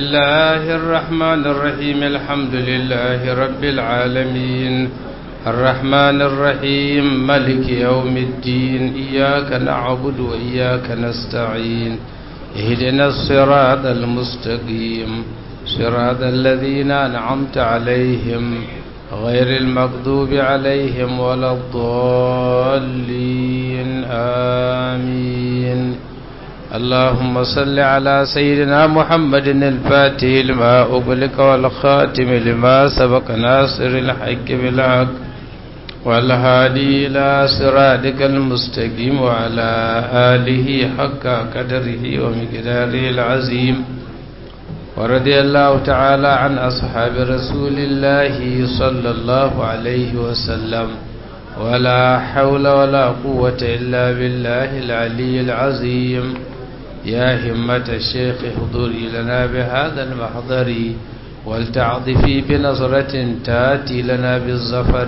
الله الرحمن الرحيم الحمد لله رب العالمين الرحمن الرحيم ملك يوم الدين إياك نعبد وإياك نستعين اهدنا الصراط المستقيم صراط الذين أنعمت عليهم غير المغضوب عليهم ولا الضالين آمين اللهم صل على سيدنا محمد الفاتح لما أغلق والخاتم لما سبق ناصر الحق بالحق والهادي إلى صراطك المستقيم وعلى آله حق قدره ومقداره العظيم ورضي الله تعالى عن أصحاب رسول الله صلى الله عليه وسلم ولا حول ولا قوة إلا بالله العلي العظيم يا همة الشيخ احضري لنا بهذا المحضر ولتعطفي بنظرة تاتي لنا بالظفر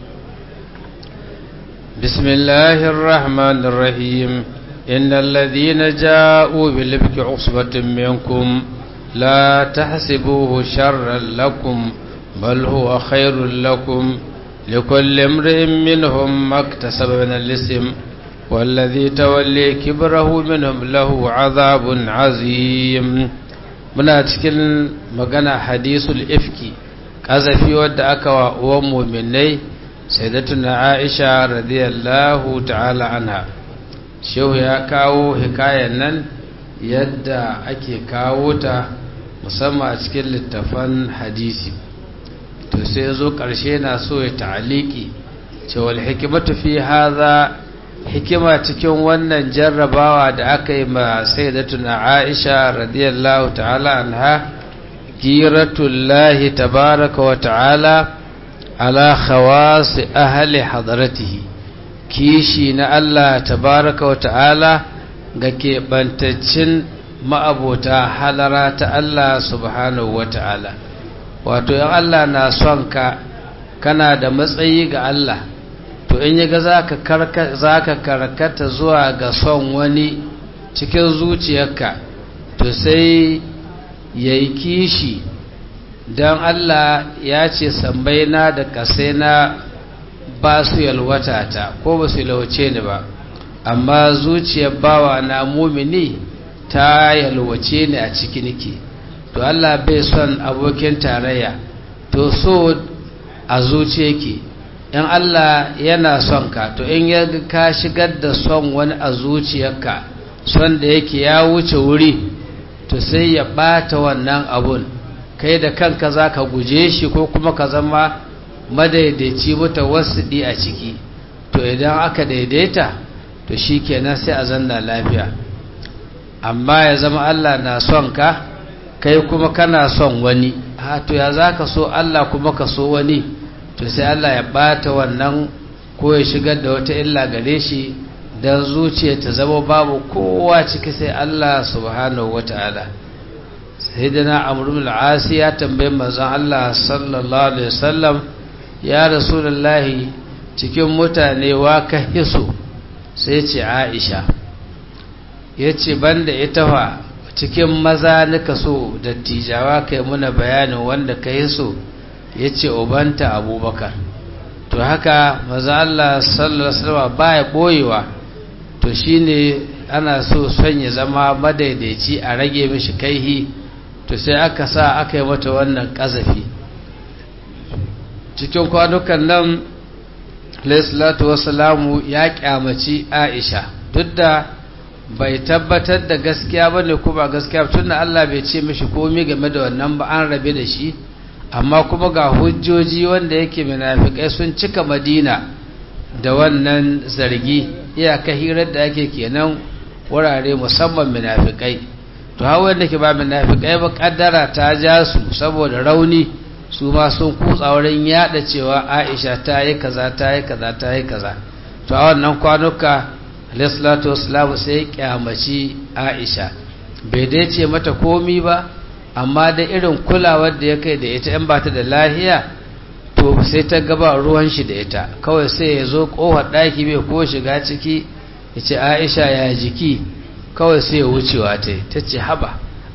بسم الله الرحمن الرحيم إن الذين جاءوا بالإفك عصبة منكم لا تحسبوه شرا لكم بل هو خير لكم لكل امرئ منهم ما اكتسب من الاسم والذي تولي كبره منهم له عذاب عظيم muna cikin magana hadisul ifki kazafi wadda aka wa uwan muminai sayyidatuna Aisha radiyallahu ta'ala anha shehu ya kawo hikayen nan yadda ake kawo ta musamman a cikin littafan hadisi to sai zo ƙarshe na so ya ta'aliki cewa hikimatu fi hadha hikima cikin wannan jarrabawa da aka yi ma sayyidatuna Aisha radiyallahu ta'ala anha giratullahi tabaraka wa ta'ala ala khawas ahli hadratihi kishi na Allah tabaraka wa ta'ala ga keɓantaccin ma'abota halara ta Allah subhanahu wa ta'ala wato yan Allah na son ka kana da matsayi ga Allah to in yaga za ka karkata zuwa ga son wani cikin zuciyarka to sai ya yi kishi don Allah ya ce sambaina da kasaina ba su yalwata ta ko ba su yalwace ni ba amma zuciyar bawa na mumini ta yalwace ni a ciki nake to Allah bai son abokin tarayya to so a zuciya ke in Allah yana son ka to in ya ka shigar da son wani a zuciyarka son da yake ya wuce wuri to sai ya bata wannan abun kai da kanka za ka guje shi ko kuma ka zama madaidaici mata wasu a ciki to idan aka daidaita to shi kenan sai a zanna lafiya amma ya zama Allah na son ka kai kuma kana son wani ha to ya za ka so Allah kuma ka so wani to sai Allah ya bata wannan ko ya shigar da wata illa gare shi don zuciya ta zama babu kowa ciki sai Allah subhanahu wata'ala sayyidina amr ibn al ya tambaye manzon Allah sallallahu alaihi wasallam ya rasulullahi cikin mutane wa ka hiso sai ce Aisha yace banda ita fa cikin maza nika so dattijawa kai muna bayanin wanda ka hiso yace ubanta Abubakar to haka maza Allah sallallahu alaihi wasallam baya boyewa to shine ana so son ya zama madaidaici a rage mishi kaihi to sai aka sa aka yi mata wannan kazafi cikin kwanukan nan alaihissalatu wasalamu ya kyamaci aisha duk da bai tabbatar da gaskiya ba ne kuma gaskiya tun da allah bai ce mishi komi game da wannan ba an rabe da shi amma kuma ga hujjoji wanda yake munafikai sun cika madina da wannan zargi iyaka hirar da ake kenan wurare musamman munafikai to hawan da ke ba munafikai ba kaddara ta ja su saboda rauni su ma sun kutsa wurin yada cewa Aisha ta yi kaza ta yi kaza ta yi kaza to a wannan kwanuka alayhi wasallam sai kyamaci Aisha bai dai ce mata komi ba amma da irin kulawar da ya kai da ita in ba ta da lahiya to sai ta gaba ruwan shi da ita kawai sai ya zo kofar ɗaki bai ko shiga ciki ya ce aisha ya jiki kawai sai ya wucewa ta ta ce haba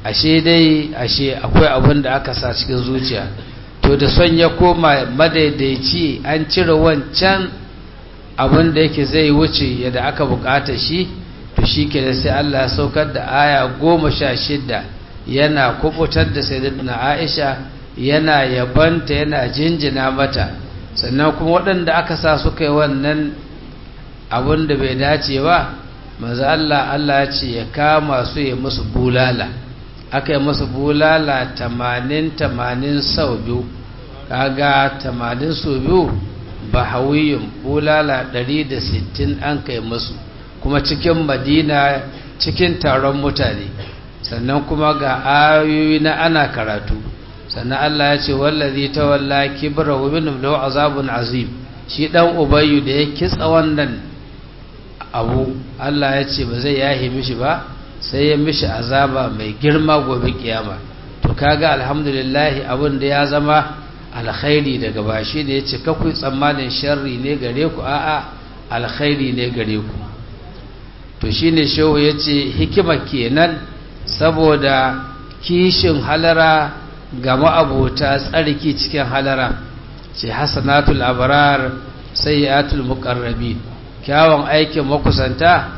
ashe dai ashe akwai abin da aka sa cikin zuciya to da son ya koma madaidaici an cire wancan abin da yake zai wuce yadda aka bukata shi to shi ke da sai Allah ya saukar da aya goma sha shidda yana kubutar da sayyidatuna Aisha yana yabanta yana jinjina mata sannan kuma waɗanda aka sa suka yi wannan abin da bai dace ba maza Allah Allah ya ce ya kama su ya musu bulala aka yi musu bulala tamanin tamanin sau biyu kaga tamanin sau biyu ba hawiyin bulala ɗari da sittin an kai musu kuma cikin madina cikin taron mutane sannan kuma ga ayoyi na ana karatu sannan Allah ya ce wallazi tawalla kibra wa minhum lahu azabun azim shi dan ubayyu da ya kitsa wannan abu Allah ya ce ba zai yahi mishi ba sai ya mishi azaba mai girma gobe kiyama to kaga alhamdulillah abin da ya zama alkhairi daga bashi da yace kakuyi tsammanin sharri ne gare ku a'a alkhairi ne gare ku to shine shehu yace hikima kenan saboda kishin halara ga ma'abota tsarki cikin halara ce hasanatul abrar sayyatul muqarrabin kyawun aikin makusanta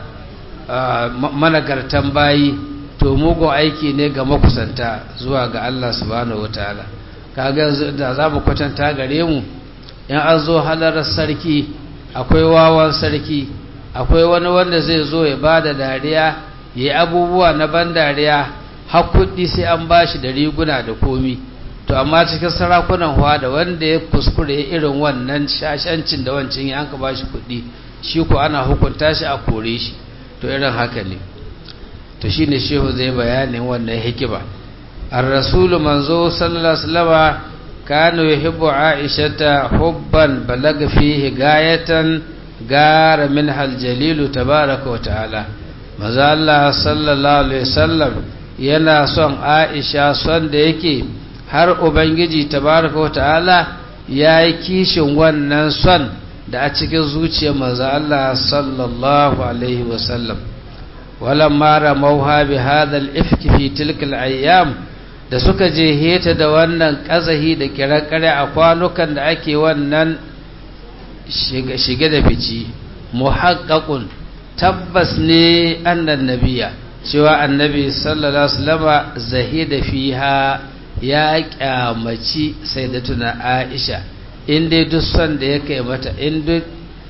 managartan bayi to mugun aiki ne ga makusanta zuwa ga Allah subhanahu wataala kaga da za mu kwatanta gare mu in an zo halarar sarki akwai wawan sarki akwai wani wanda zai zo ya ba da dariya ya yi abubuwa na ban dariya har kuɗi sai an ba shi da riguna da komi to amma cikin sarakunan huwa da wanda ya kuskure irin wannan shashancin da wancan ya an ka ba shi kuɗi shi ko ana hukunta shi a kore shi to irin haka ne to shi ne shehu zai bayanin wannan hikima ar-rasulu manzo sallallahu alaihi wasallam kanu yuhibbu aishata hubban balaga fihi gayatan gara min hal jalilu tabaraka wa ta'ala manzo Allah sallallahu alaihi wasallam yana son Aisha son da yake har ubangiji tabaraka wa ta'ala yayi kishin wannan son da a cikin zuciyar manzo Allah sallallahu alaihi wasallam walamma ramauha bi hadha al-ifk fi tilka al-ayyam da suka je heta da wannan kazahi da kirakare a kwanukan da ake wannan shige da fici muhaqqaqun tabbas ne annan nabiya cewa annabi sallallahu alaihi wasallam zahida fiha ya kyamaci sayyidatuna Aisha in dai duk son da ya kai mata in duk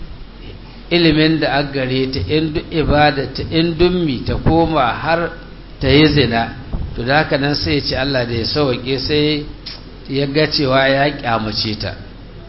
ilimin da aka gare ta in duk ibada ta in dummi ta koma har ta yi zina to da haka nan sai ya ce Allah da ya sauke sai ya ga cewa ya kyamace ta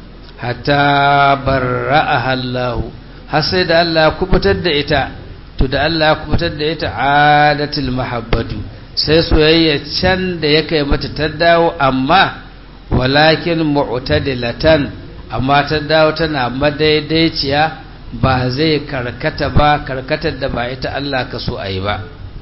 hatta barra'aha Allah har sai da Allah ya kubutar da ita to da Allah ya kubutar da ita adatul mahabbatu sai soyayya can da ya kai mata ta dawo amma walakin mu'tadilatan amma ta dawo tana madaidaiciya ba zai karkata ba karkatar da ba ita Allah ka so ayi ba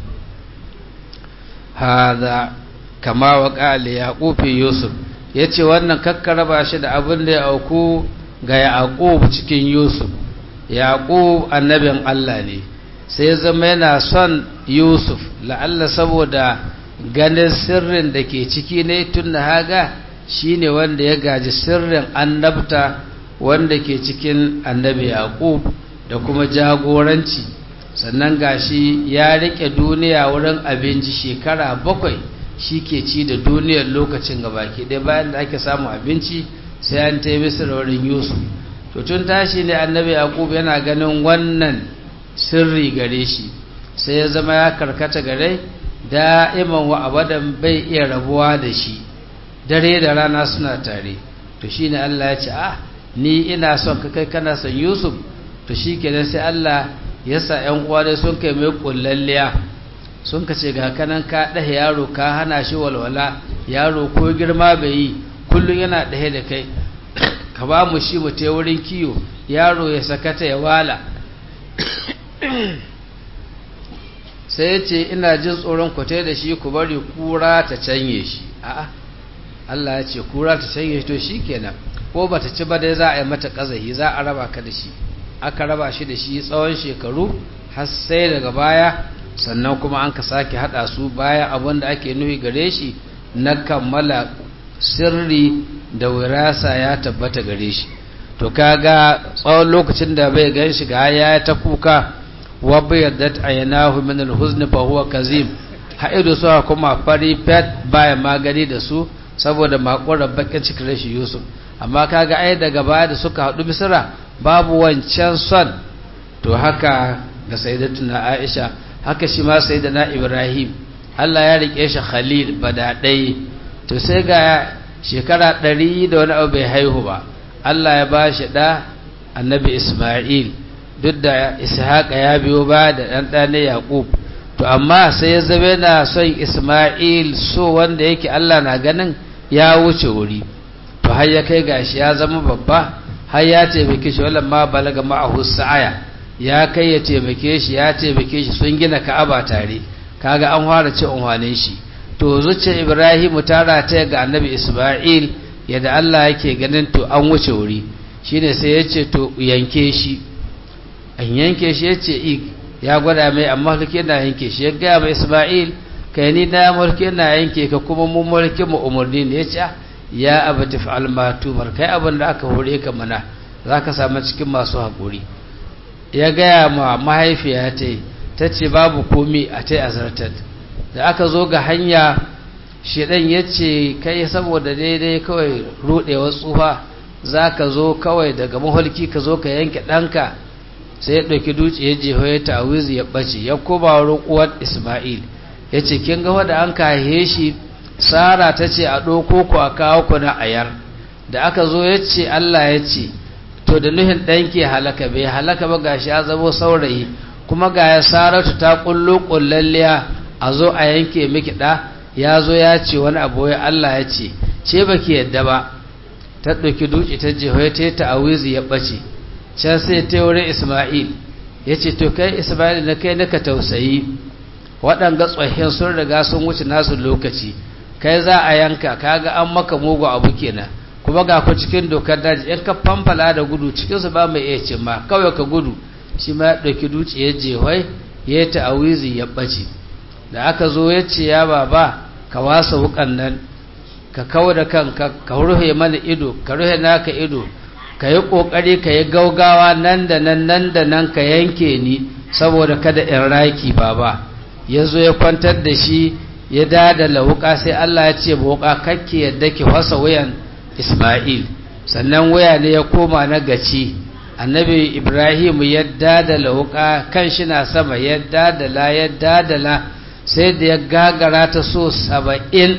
hada kama wa qali yaqub yusuf yace wannan kakkaraba shi da abin da ya auku ga yaqub cikin yusuf yaqub annabin Allah ne sai zama yana son yusuf la'alla saboda ganin sirrin da ke ciki ne tun da haga shi ne wanda ya gaji sirrin annabta wanda ke cikin annabi yaqub da kuma jagoranci sannan gashi ya rike duniya wurin abinci shekara bakwai shi ke ci da duniyar lokacin gabaki ɗaya bayan da ake samun abinci sai an ta yi wurin yusuf to tun tashi ne annabi yaqub yana ganin wannan sirri gare shi sai ya zama ya karkata gare da'iman wa abadan bai iya rabuwa da shi dare da rana suna tare to shine Allah ya ce ah ni ina son ka kai kana son Yusuf to shikenan sai Allah ya sa ƴan uwa dai sun kai mai kullalliya sun ka ce ga kanan ka dahe yaro ka hana shi walwala yaro ko girma bai yi kullun yana dahe da kai ka ba mu shi mu te wurin kiyo yaro ya sakata ya wala sai ya ce ina jin tsoron kwatai da shi ku bari kura ta canye shi a'a Allah ya ce kura ta canye shi to shi kenan ko ba ta ci ba dai za a yi mata kazahi za a raba ka da shi aka raba shi da shi tsawon shekaru har sai daga baya sannan kuma an ka sake hada su bayan abin da ake nufi gare shi na kammala sirri da wirasa ya tabbata gare shi to kaga tsawon lokacin da bai gan shi ga ya ta kuka wa bayyadat aynahu min al-huzn fa huwa kazim haidu su kuma fari pet baya magani da su saboda makorar bakin cikin rashin Yusuf amma kaga ai daga baya da suka hadu Misra babu wancan son to haka ga sayyidatuna Aisha haka shi ma sayyidina Ibrahim Allah ya rike shi Khalil badadai to sai ga shekara ɗari da wani abu bai haihu ba Allah ya ba shi ɗa annabi Ismail duk da Ishaq ya biyo ba da ɗan ɗane Yaƙub to amma sai ya zabe na son Ismail so wanda yake Allah na ganin ya wuce wuri to har ya kai gashi ya zama babba har ya taimake shi wallan ma balaga ma'ahu sa'aya ya kai ya taimake shi ya taimake shi sun gina Ka'aba tare kaga an fara ci unwanin shi to zuciyar Ibrahimu ta rata ga annabi Ismail yadda Allah yake ganin to an wuce wuri shine sai ya ce to yanke shi an yanke shi ya ce ya gwada mai amma mulki na yanke shi ya gaya mai Ismail kai ni na mulki na yanke ka kuma mun mulki mu umarni ne ya ce ya abati fa'al ma tumar kai abin da aka hore ka mana zaka samu cikin masu hakuri ya gaya ma mahaifiya ta ta ce babu komi a ta azartar da aka zo ga hanya shedan ya ce kai saboda daidai kawai rudewar tsufa za ka zo kawai daga maholki ka zo ka yanke ɗanka sai ya ɗauki dutse ya jeho ya tawizi ya ɓace ya koma wurin uwar ismail ya ce kin ga wadda an kahe shi sara ta ce a ɗauko ku a kawo ku na ayar da aka zo ya ce allah ya ce to da nuhin ɗanki halaka bai halaka ba gashi ya zamo saurayi kuma ga ya saratu ta ƙullo ƙullalliya a zo a yanke miki ɗa ya zo ya ce wani abu ya Allah ya ce ce baki yadda ba ta ɗauki duci ta jihohi ta yi ta'awizi ya ɓace can sai ta wurin Ismail ya ce to kai Ismail na kai naka tausayi waɗanga tsohin sun riga sun wuce nasu lokaci kai za a yanka kaga an maka mugu abu kenan kuma ga ku cikin dokar daji in ka famfala da gudu cikinsu ba mai iya cimma kawai ka gudu shi ma ya ɗauki duci ya jehoi ya yi ta'awizi ya ɓace da aka zo ya ce ya baba ka wasa wukan nan ka kawo da kanka ka rufe mana ido ka rufe naka ido ka yi ƙoƙari ka yi gaugawa nan da nan nan da nan ka yanke ni saboda kada in raki baba ya zo ya kwantar da shi ya dadala wuka sai Allah ya ce ba wuka kakke yadda ki fasa wuyan Ismail sannan waya ne ya koma na gaci annabi Ibrahim ya dadala wuka kan shi na sama ya dadala ya dadala sai da ya gagara ta so saba'in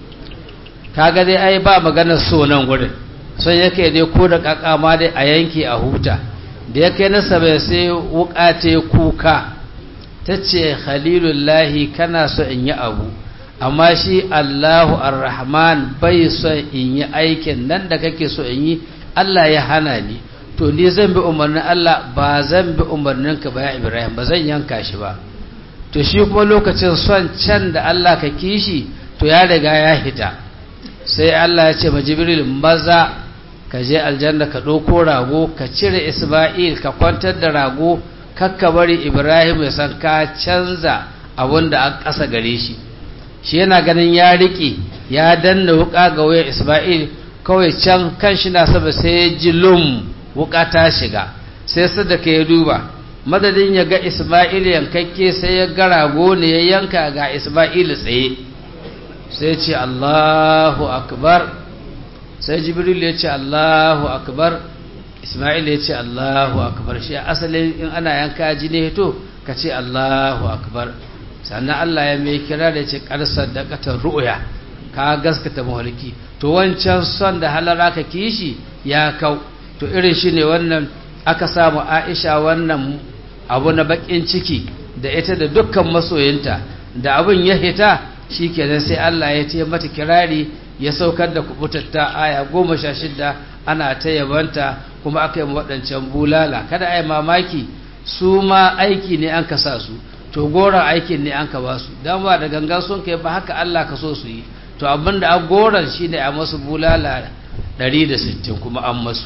kaga dai ai ba maganar so nan gurin son yake dai ko da kakama dai a yanke a huta da ya kai na saba'in sai wuka ta kuka ta ce khalilullahi kana so in yi abu amma shi allahu arrahman bai son in yi aikin nan da kake so in yi allah ya hana ni to ni zan bi umarnin allah ba zan bi umarninka ba ya ibrahim ba zan yanka shi ba to shi kuma lokacin son can da Allah ka kishi to ya riga ya hita sai Allah ya ce ma Jibril maza ka je aljanna ka ɗauko rago ka cire Isma'il ka kwantar da rago kakka bari Ibrahim ya san ka canza abin da an ƙasa gare shi shi yana ganin ya riƙe ya danna wuƙa ga wayar Isma'il kawai can kan shi na saba sai ya ji lum wuƙa ta shiga sai sadaka ya duba madadin ya ga Ismail yankakke sai ya ga rago ne ya yanka ga Ismail tsaye sai ce Allahu akbar sai Jibril ya ce Allahu akbar Ismail ya ce Allahu akbar shi asalin in ana yanka ji ne to ka ce Allahu akbar sannan Allah ya mai kira da ce karsar da katar ru'ya ka gaskata mahalki to wancan son da halara ka kishi ya kau to irin shi ne wannan aka samu Aisha wannan abu na bakin ciki da ita da dukkan masoyinta da abin ya hita shikenan sai Allah ya ce mata kirari ya saukar da kubutatta aya goma sha shida ana ta yabanta kuma aka yi waɗancan bulala kada a yi mamaki su ma aiki ne an ka sa su to goron aikin ne an ka ba su don ba da gangan sun kai ba haka Allah ka so su yi to abin da an goron shi ne a masu bulala 160 kuma an masu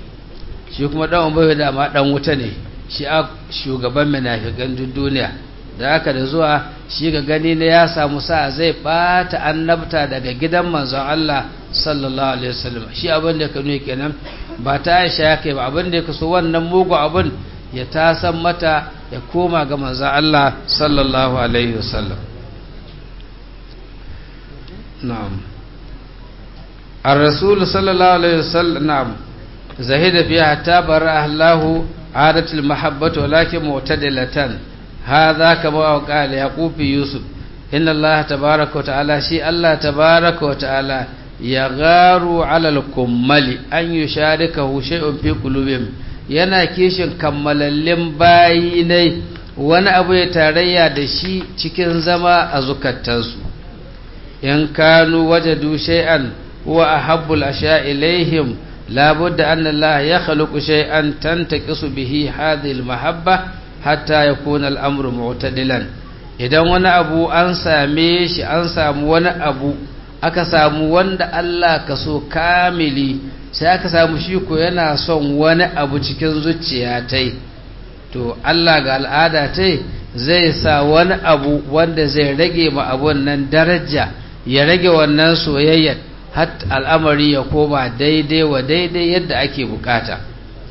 shi kuma ɗan ubayu da ma ɗan wuta ne shi a shugaban menafikan duniya da aka da zuwa shi ga gani ne ya samu sa zai bata annabta daga gidan manzon Allah sallallahu alaihi wasallam shi abin da ka nuna kenan ba ta Aisha ya kai ba abin da ya kaso wannan mugu abin ya tasan mata ya koma ga manzon Allah sallallahu alaihi wasallam na'am الرسول صلى الله عليه وسلم نعم زهد فيها حتى برأ الله عادة المحبة ولكن معتدلة هذا كما قال يعقوب في يوسف إن الله تبارك وتعالى شيء الله تبارك وتعالى يغار على الكمل أن يشاركه شيء في قلوبهم yana kishin kammalallin bayi ne wani abu ya tarayya da shi cikin zama a zukatansu in kanu wajadu shay'an huwa ahabbul asha ilaihim labudda anna Allah ya khluqu shay'an tantaqisu bihi hadhihi almahabba hatta yakuna al-amru mu'tadilan idan wani abu an same shi an samu wani abu aka samu wanda Allah ka so kamili sai aka samu shi ko yana son wani abu cikin zuciya tai to Allah ga al'ada tai zai sa wani abu wanda zai rage ma abun nan daraja ya rage wannan soyayyar har al'amari ya koma daidai wa daidai yadda ake bukata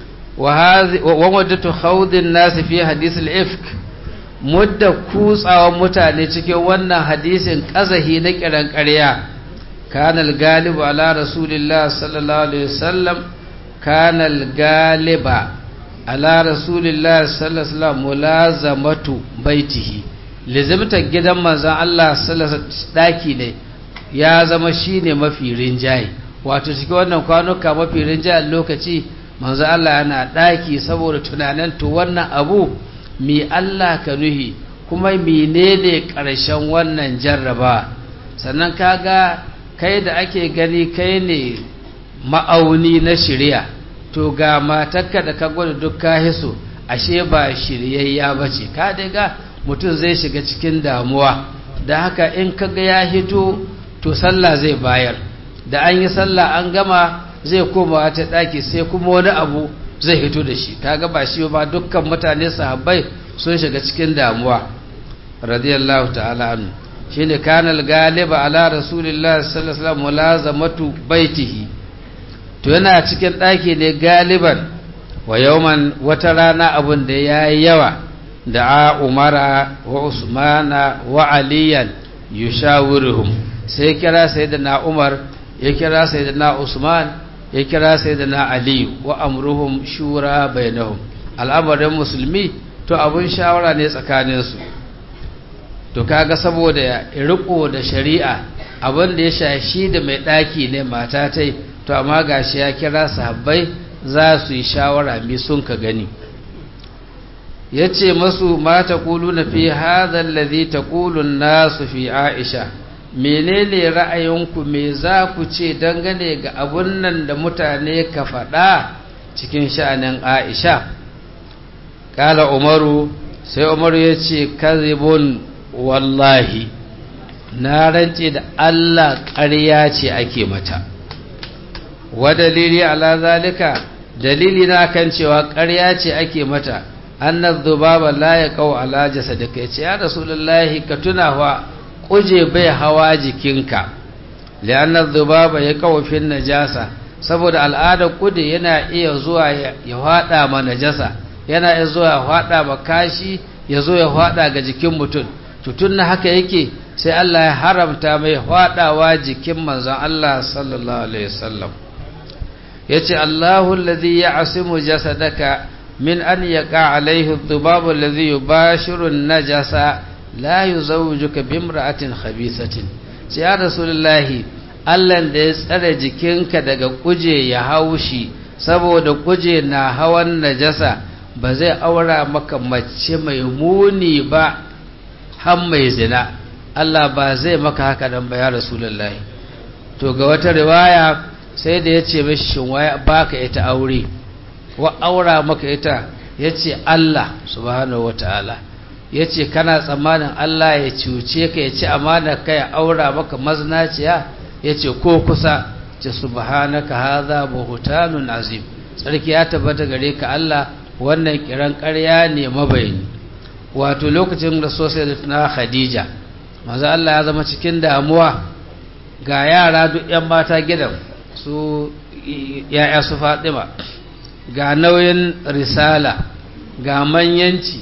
wa waddatu khawdin nasi fi hadisul ifk mudda kutsawan mutane cikin wannan hadisin kazahi na kiran ƙarya kanal galibu ala rasulillah sallallahu alaihi wasallam kanal galiba ala rasulillah sallallahu alaihi wasallam mulazamatu baitihi lizimta gidan manzon Allah sallallahu alaihi daki ne ya zama shine mafi rinjaye wato cikin wannan kwanuka mafi rinjayen lokaci manzo Allah yana daki saboda tunanin to wannan abu mi Allah ka nuhi kuma menene karshen wannan jarraba sannan kaga kai da ake gani kai ne ma'auni na shirya to ga matarka da ka gwada duk ka hiso ashe ba shiryayya bace ka daga mutum zai shiga cikin damuwa da haka in kaga ya hito to sallah zai bayar da an yi sallah an gama zai koma ta daki sai kuma wani abu zai hito da shi kaga ba shi ba dukkan mutane sahabbai sun shiga cikin damuwa radiyallahu ta'ala anhu shine kanal galiba ala rasulillahi sallallahu alaihi wasallam mulazamatu baitihi to yana cikin daki ne galiban wa yawman wata rana abun da yayi yawa da umara wa usmana wa aliyan yushawiruhum sai kira sayyidina Umar ya kira sayyidina Usman ya kira sayyidina Ali wa amruhum shura bainahum al'amarin musulmi to abun shawara ne tsakanin su to kaga saboda ya riko da shari'a abin da ya shashi da mai daki ne mata tai to amma gashi ya kira sahabbai za su yi shawara mi sun ka gani yace masu ma taquluna fi hadha alladhi taqulu an-nasu fi Aisha menene ra'ayinku me za ku ce dangane ga abun nan da mutane ka faɗa cikin sha'anin Aisha kala Umaru sai Umaru ya ce kazibun wallahi na rance da Allah ƙarya ce ake mata wa dalili ala zalika dalili na kan cewa ƙarya ce ake mata annaz dhubaba la yaqau ala jasadika yace ya rasulullahi ka tuna wa kuje bai hawa jikinka li'anna dhubaba yaqau fi najasa saboda al'adar kude yana iya zuwa ya hada ma najasa yana iya zuwa ya hada ma kashi ya zo ya hada ga jikin mutum tutun na haka yake sai Allah ya haramta mai hadawa jikin manzon Allah sallallahu alaihi wasallam yace Allahu alladhi ya'simu jasadaka min an yaqa alaihi adh-dhubab alladhi yubashiru an-najasa la yuzawwijuka bimra'atin khabisatin sai ya rasulullahi Allah da ya tsare jikinka daga kuje ya haushi saboda kuje na hawan najasa ba zai aura maka mace mai muni ba har mai zina Allah ba zai maka haka nan ba ya rasulullahi to ga wata riwaya sai da ya ce mashi shin waya baka ita aure wa aura maka ita ya ce Allah subhanahu wataala ya ce kana tsammanin Allah ya cuce ka ya ci amana ka ya aura maka maznaciya ya ce ko kusa ce subhanaka hadha buhtanun azim sarki ya tabbata gare ka Allah wannan kiran ƙarya ne mabayani wato lokacin da sosai na khadija maza Allah ya zama cikin damuwa ga yara duk 'yan mata gidan su ya'ya su fatima ga nauyin risala ga manyanci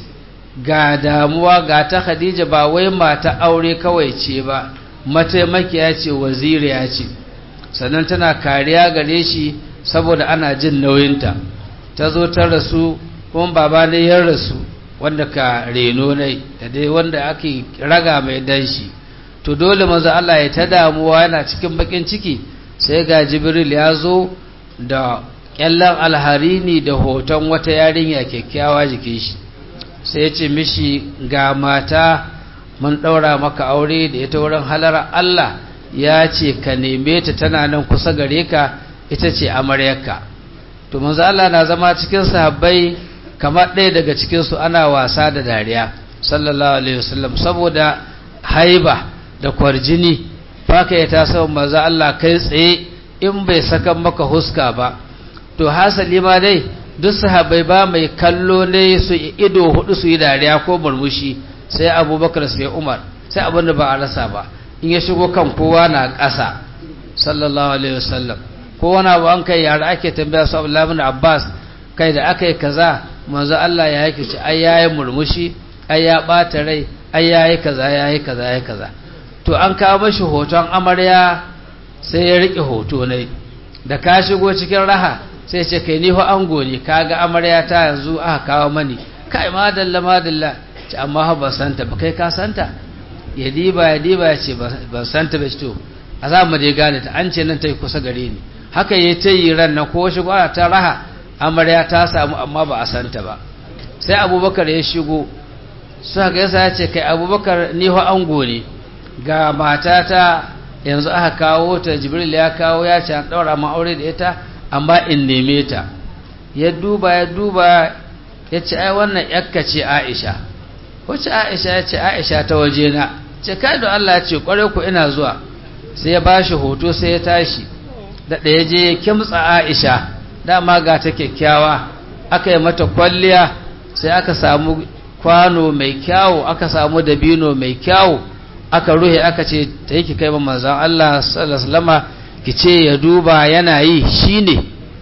ga damuwa ga ta khadija ba wai mata aure kawai ce ba mataimakiya ce waziriya ce sannan tana kariya gare shi saboda ana jin nauyinta ta zo ta rasu kuma baba ne ya rasu wanda ka reno ne da dai wanda ake raga mai danshi to dole manzo Allah ya ta damuwa yana cikin bakin ciki sai ga jibril ya zo da kyallan alharini da hoton wata yarinya kyakkyawa jikin shi sai ya ce mishi ga mata mun ɗaura maka aure da ita wurin halar Allah ya ce ka neme ta tana nan kusa gare ka ita ce amaryarka to manzo Allah na zama cikin sahabbai kamar ɗaya daga cikin su ana wasa da dariya sallallahu alaihi wasallam saboda haiba da kwarjini baka ya tasa manzo Allah kai tsaye in bai saka maka huska ba to hasali ma dai duk sahabbai ba mai kallo ne su ido hudu su yi dariya ko murmushi sai abubakar sai umar sai abinda ba a rasa ba in ya shigo kan kowa na ƙasa sallallahu alaihi wasallam ko wani abu an kai yara ake tambaya su abdullahi bin abbas kai da aka yi kaza manzo Allah ya yake ci ai yayi murmushi ai ya bata rai ai yayi kaza yayi kaza yayi kaza to an kawo mashi hoton amarya sai ya rike hoto ne da ka shigo cikin raha sai ce kai ni fa ango ne kaga amarya ta yanzu aka kawo mani kai madalla madalla ce amma ha ban santa ba kai ka santa ya diba ya diba ya ce ban santa ba to a za mu dai gane ta an ce nan ta yi kusa gare ni haka ya ta yi ran na ko shigo ana ta raha amarya ta samu amma ba a santa ba sai abubakar ya shigo suka ga yasa ya ce kai abubakar ni fa ango ne ga matata yanzu aka kawo ta jibril ya kawo ya ce an daura ma aure da ita amma in neme ta ya duba ya duba ya ce ai wannan yakka ce aisha wacce aisha ya ce aisha ta waje na ce kai da Allah ya ce kware ku ina zuwa sai ya bashi hoto sai ya tashi da ɗaya je ya kimtsa aisha dama ga ta kyakkyawa aka yi mata kwalliya sai aka samu kwano mai kyawu aka samu dabino mai kyawu aka ruhe aka ce ta yi ki kai ma manzan Allah sallallahu alaihi ki ce ya duba yana yi shine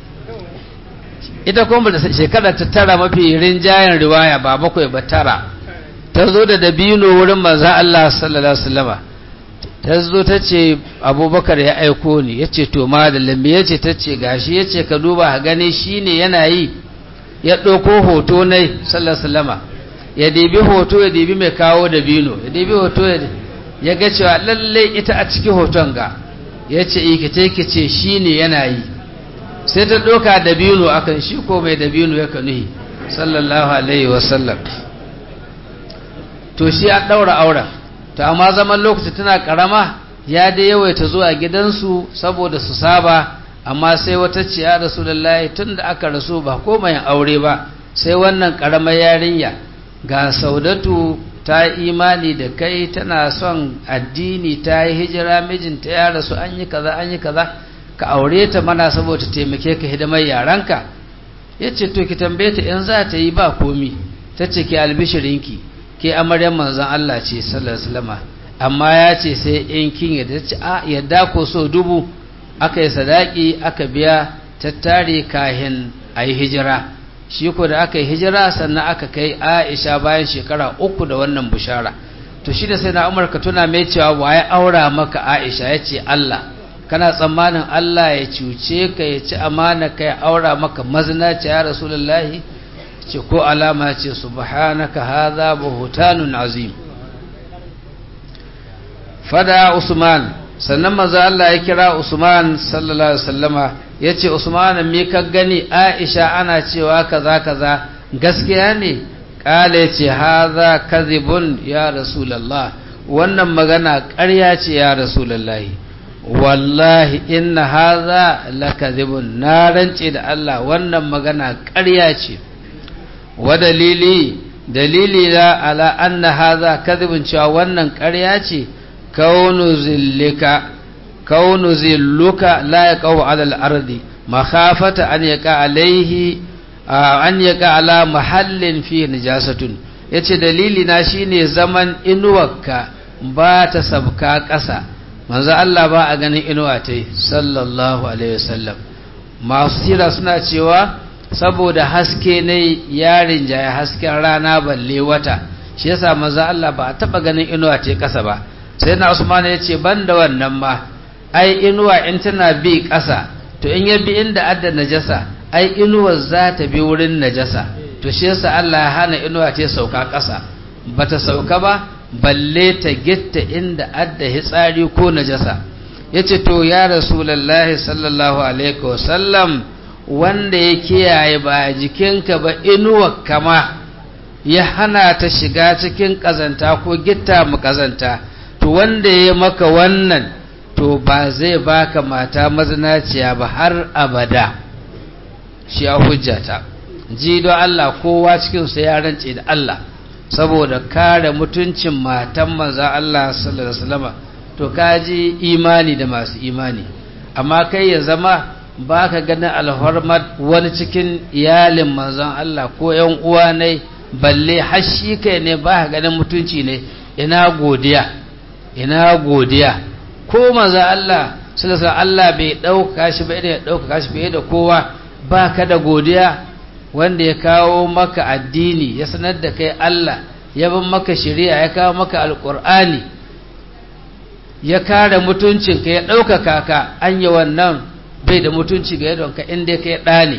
ita kuma da shekara ta tara mafi rinjayen riwaya ba bakwai ba tara ta zo da dabino wurin manzan Allah sallallahu alaihi wasallama ta zo ta ce abubakar ya aiko ni ya ce to ma da lambe ya ce ta ce gashi ya ce ka duba a gani shi ne yana yi ya ɗauko hoto na sallallahu alaihi wasallama ya dibi hoto ya dibi mai kawo dabino ya dibi hoto ya ga cewa lallai ita a cikin hoton ga ya ce ikice kice shi ne yana yi sai ta ɗauka dabino akan shi ko mai dabino ya kanuhi sallallahu alaihi wasallam to shi an ɗaura auren to amma zaman lokaci tana ƙarama ya dai yawaita zuwa gidansu saboda su saba amma sai wata ce ya rasu lallahi tun da aka rasu ba komai aure ba sai wannan ƙaramar yarinya ga saudatu ta imani da kai tana son addini ta yi hijira mijinta ya rasu an yi kaza an yi kaza ka aure ta mana saboda taimake ka hidimar yaranka ya ce to ki tambaye ta in za ta yi ba komi ta ce ki albishirinki ke amaryar manzan Allah ce sallallahu alaihi wasallam amma ya ce sai in kin yadda ce a yadda ko so dubu aka yi sadaki aka biya tattare kahin a yi hijira shi ko da aka yi hijira sannan aka kai Aisha bayan shekara uku da wannan bushara to shi da sai na Umar ka tuna mai cewa waye aura maka Aisha ya ce Allah kana tsammanin Allah ya cuce ka ya ci amana ka ya aura maka mazinaci ya rasulullahi ce ko alama ce subhanaka hadha buhtanun azim fada Usman sannan manzo Allah ya kira Usman sallallahu alaihi wasallama yace Usman me ka gani Aisha ana cewa kaza kaza gaskiya ne kale yace hadha kadhibun ya rasulullah wannan magana ƙarya ce ya rasulullahi wallahi inna hadha lakadhibun na rance da Allah wannan magana ƙarya ce wa dalili dalili la ala anna hadha kadhibun cewa wannan ƙarya ce kaunu zillika kaunu zilluka la yaqau ala al-ardi makhafata an yaqa alayhi an yaqa ala mahallin fi najasatun ya ce dalili na shine zaman inuwarka ba ta sabka ƙasa manzo Allah ba a ganin inuwa ta sallallahu alaihi wasallam masu sira suna cewa saboda haske ne yarin jaya hasken rana balle wata shi yasa manzo Allah ba a taba ganin inuwa ta ƙasa ba sai na Usman ya ce ban da wannan ma ai inuwa in tana bi ƙasa to in ya bi inda adda najasa ai inuwar za ta bi wurin najasa to shi yasa Allah ya hana inuwa ta sauka ƙasa bata sauka ba balle ta gitta inda adda hitsari ko najasa yace to ya rasulullahi sallallahu alaihi wasallam wanda ya kiyaye ba jikinka ba inuwa kama ya hana ta shiga cikin kazanta ko gitta mu kazanta to wanda ya maka wannan to ba zai baka mata mazinaciya ba har abada shi a hujjata ji don Allah kowa cikinsu ya rance da Allah saboda kare mutuncin matan manzan Allah sallallahu alaihi wasallam to kaji imani da masu imani amma kai ya zama baka ganin alhormat wani cikin iyalin manzan Allah ko ƴan uwa ne balle hashi kai ne baka ganin mutunci ne ina godiya ina godiya ko manzan Allah sallallahu alaihi Allah bai dauka shi ba ya dauka shi fiye da kowa baka da godiya wanda ya kawo maka addini ya sanar da kai Allah ya bin maka shari'a ya kawo maka alkur'ani ya kare mutuncinka ya ɗaukaka ka an yi wannan bai da mutunci ga yadonka inda ka yi ɗani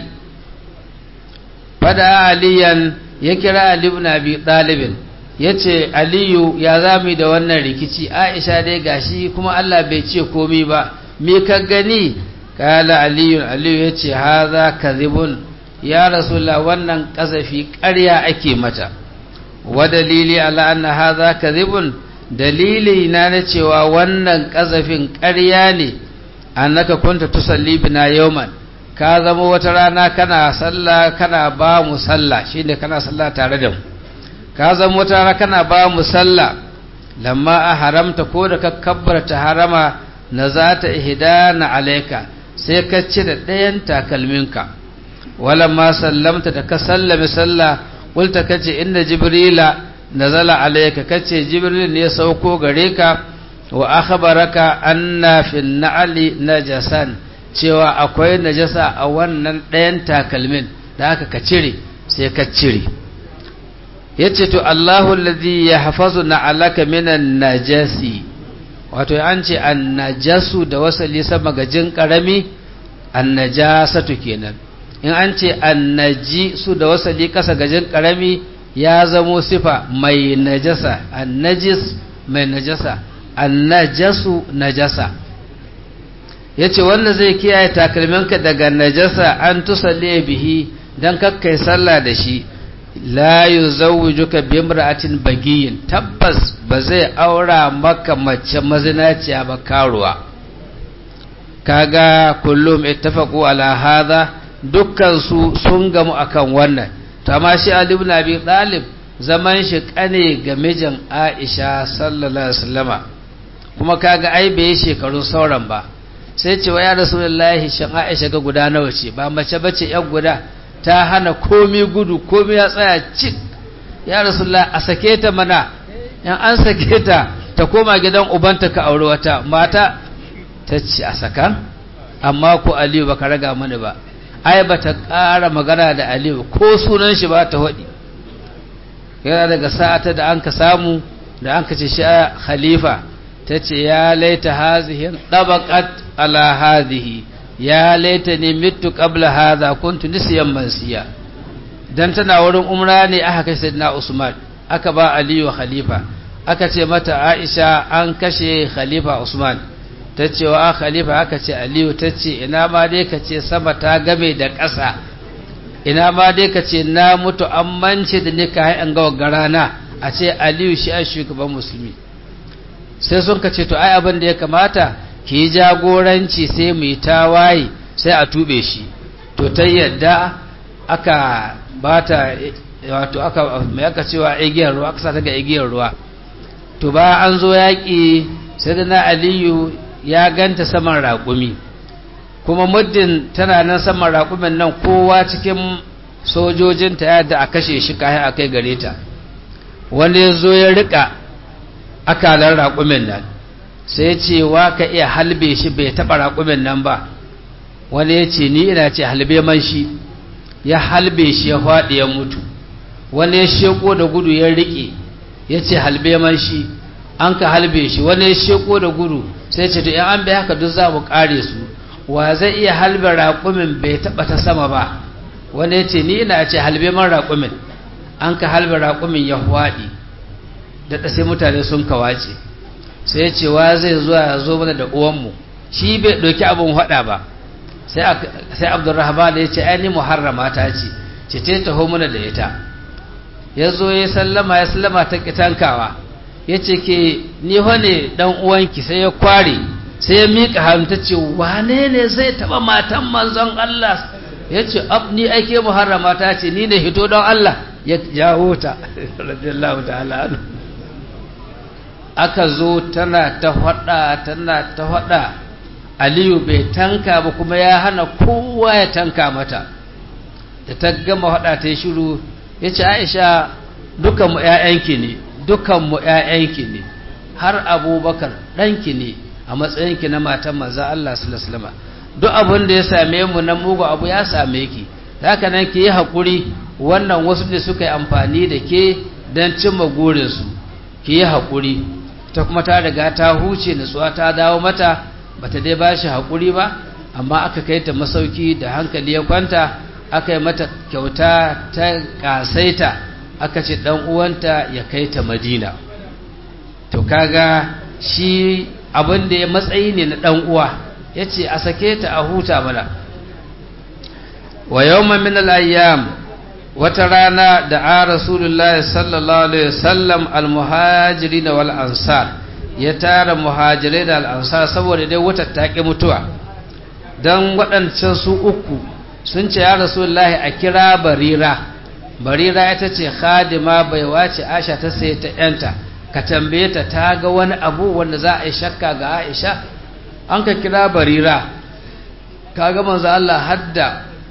fada aliyan ya kira aliyu na biyu ɗalibin ya ce aliyu ya zami da wannan rikici aisha dai gashi kuma Allah bai ce komi ba me ka gani kala aliyu aliyu ya ce haza kazibun ya rasulullah wannan kazafi ƙarya ake mata wa dalili ala anna hadha kadhibun dalili na na cewa wannan kazafin ƙarya ne annaka kunta tusalli bina yawman ka zama wata rana kana sallah kana ba mu sallah shine kana sallah tare da mu ka zama wata rana kana ba mu sallah lamma a haramta ko da ka kabbarta harama na zata ihdana alayka sai ka cire ɗayan takalminka ولما سلمت تكسلم سلا قلت كتي إن جبريل نزل عليك كتي جبريل يسوكو غريكا وأخبرك أن في النعل نجسا cewa akwai najasa a wannan ɗayan takalmin da aka ka cire sai ka cire ya ce to Allahu alladhi ya hafazu na alaka minan najasi wato an ce an najasu da wasali sama gajin ƙarami an najasatu kenan in an ce annaji su da wasali kasa gajin karami ya zamo sifa mai najasa annajis mai najasa annajasu najasa ya ce wanda zai kiyaye takalminka daga najasa an tusalle bihi don kakkai sallah da shi la yi zawujuka bimra'atin bagiyin tabbas ba zai aura maka mace mazinaciya ba karuwa kaga kullum ittafaqu ala hadha dukkansu sun gamu akan wannan to amma shi Ali ibn Abi Talib zaman shi kane ga mijin Aisha sallallahu alaihi wasallama kuma kaga ai bai shekaru sauran ba sai ce wa ya Rasulullahi shan Aisha ga guda nawa ce ba mace bace yan guda ta hana komi gudu komi ya tsaya cik ya Rasulullahi a sake ta mana in an sake ta ta koma gidan ubanta ka aure wata mata ta ce a sakan amma ko Aliyu baka raga mana ba ai ba ta ƙara magana da aliyu ko sunan shi ba ta waɗi yana daga sa'ata da an ka samu da an ka ce shi khalifa ta ce ya laita hazihin ɗabaƙat ala hazihi ya laita ne mitu ƙabla haza kuntu nisiyan mansiya dan tana wurin umra ne aka kashe na usman aka ba aliyu khalifa aka ce mata aisha an kashe khalifa usman ta ce wa khalifa aka ce aliyu ta ce ina ma dai ka ce sama ta game da ƙasa ina ma dai ka ce na mutu an mance da ni ka an ga garana a ce aliyu shi a shugaban musulmi sai sun ka ce to ai abin da ya kamata ki yi jagoranci sai mu yi tawaye sai a tube shi to ta yadda aka bata wato aka mai aka cewa igiyar ruwa aka sa ta ga igiyar ruwa to ba an zo yaƙi sai da na aliyu ya ganta saman raƙumi kuma muddin tana nan saman raƙumin nan kowa cikin sojojinta ya da a kashe shi kayan a kai gare ta wani ya zo ya rika akalar raƙumin nan sai ce wa ka iya halbe shi bai taɓa raƙumin nan ba wani ya ce ni ina ce halbe man shi ya halbe shi ya faɗi ya mutu wani ya sheko da gudu ya riƙe ya ce halbe man shi an ka halbe shi wani ya sheko da gudu sai ce to in an bai haka duk za mu ƙare su wa zai iya halbe raƙumin bai taɓa ta sama ba wani ya ce ni ina ce halbe man raƙumin an ka halbe raƙumin ya faɗi da sai mutane sun kawace sai ya ce wa zai zuwa ya zo mana da uwanmu shi bai ɗauki abin haɗa ba sai abdurrahman ya ce ainihin muharrama ta ce ce ce taho mana da ita ya zo ya sallama ya sallama ta kitankawa ya ce ke ni wane dan uwanki sai ya kware sai ya miƙa hannu ta ce wane ne zai taɓa matan manzon Allah ya ce ab ni aike muharrama ta ce ni ne hito don Allah ya jawo ta radiyallahu ta'ala anhu aka zo tana ta hada tana ta hada aliyu bai tanka ba kuma ya hana kowa ya tanka mata da ta gama hada ta yi shiru ya ce aisha dukanmu ‘ya'yanki ne dukanmu ‘ya'yanki ne har abubakar ɗanki ne a matsayinki na matan maza Allah sulasulama duk abin da ya same mu na mugu abu ya same ki haka nan ki yi haƙuri wannan wasu ne suka yi amfani da ke don cimma gurinsu ki yi haƙuri ta kuma ta riga ta huce nutsuwa ta dawo mata bata dai ba shi haƙuri ba amma aka kai ta masauki da hankali ya kwanta aka yi mata kyauta ta ƙasaita aka ce ɗan uwanta ya kai ta madina to kaga shi abin da ya matsayi ne na ɗan uwa ya ce a sake ta a huta mana wa yawma min al-ayyam wata rana da a rasulullahi sallallahu alaihi wasallam almuhajiri wal ansar ya tara muhajirai da al'ansar saboda dai wata taƙi mutuwa don waɗancan su uku sun ce ya rasulullahi a kira barira barira ita ce khadima bai wace aisha ta sai ta yanta ka tambaye ta ta ga wani abu wanda za a yi shakka ga aisha an ka kira barira ka ga manzo Allah hadda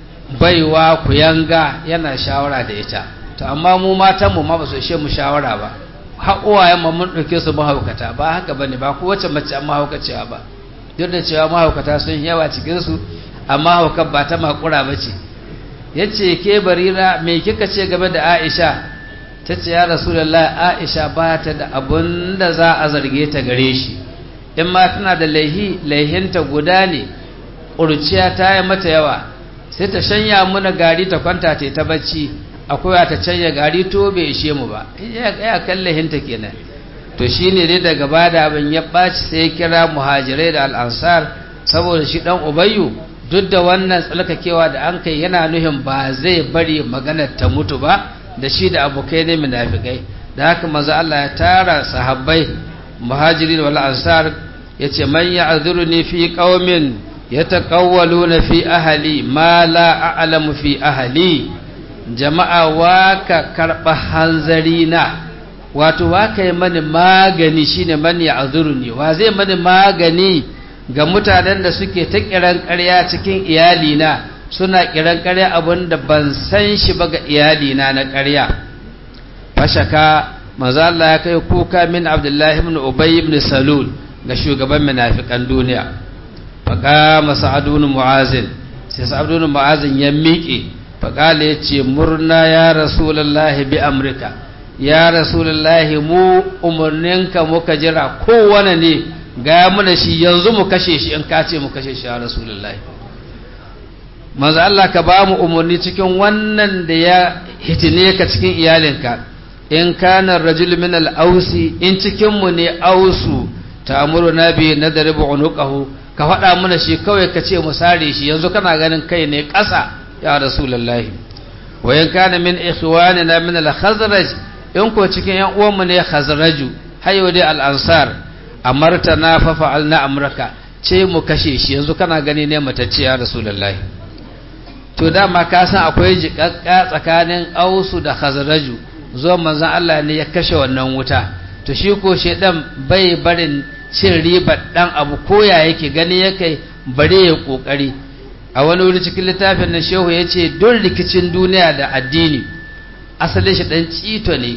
baiwa ku yanga yana shawara da ita to amma mu matan mu ma ba su ishe mu shawara ba haƙuwayen mu mun ɗauke su mahaukata ba haka bane ba ko wace mace an mahaukacewa ba duk da cewa mahaukata sun yawa cikin su amma haukar ba ta makura ba ce yace ke barira me kika ce game da Aisha ta ce ya rasulullahi Aisha ba ta da abun da za a zarge ta gare shi in ma tana da laihi laihinta guda ne ƙurciya ta yi mata yawa sai ta shanya muna gari ta kwanta ta ta bacci akwai ta canya gari to bai ishe mu ba ya kallahinta kenan to shine dai daga bada abin ya ɓaci sai ya kira muhajirai da al'ansar saboda shi ɗan ubayyu duk da wannan tsalkakewa da an kai yana nuhin ba zai bari maganar ta mutu ba da shi da abokai ne munafikai da haka maza Allah ya tara sahabbai muhajirin wal ansar yace man ya'dhuruni fi qaumin yataqawwaluna fi ahli ma la a'lamu fi ahli jama'a waka karba hanzari na wato waka yi mani magani shine man ya'dhuruni wa zai mani magani ga mutanen da suke ta kiran ƙarya cikin iyalina suna kiran ƙarya abinda ban san shi ba ga iyalina na ƙarya fashaka maza Allah ya kai kuka min Abdullahi ibn Ubay ibn Salul ga shugaban munafikan duniya faqama Sa'ad ibn Mu'azin sai Sa'ad ibn Mu'azin ya miƙe faqala yace murna ya Rasulullahi bi amrika ya Rasulullahi mu umurninka muka jira kowane ne ga muna shi yanzu mu kashe shi in ka ce mu kashe shi ya Rasulullahi manzo Allah ka ba mu umarni cikin wannan da ya hitine ka cikin iyalinka in kana rajul min al-ausi in cikin mu ne ausu ta'muru nabi nadribu unuqahu ka faɗa mana shi kawai ka ce mu sare shi yanzu kana ganin kai ne ƙasa ya rasulullahi wa in kana min ikhwanina min al-khazraj in ko cikin yan uwan mu ne khazraju hayo dai al-ansar amartana fa fa'alna amraka ce mu kashe shi yanzu kana gani ne matacce ya rasulullahi to dama ka san akwai jiƙaƙƙa tsakanin ausu da khazraju zuwa manzon Allah ne ya kashe wannan wuta to shi ko shedan bai barin cin ribar dan abu koya yake gani yake bare ya kokari a wani wuri cikin littafin nan shehu yace don rikicin duniya da addini asalin shi dan cito ne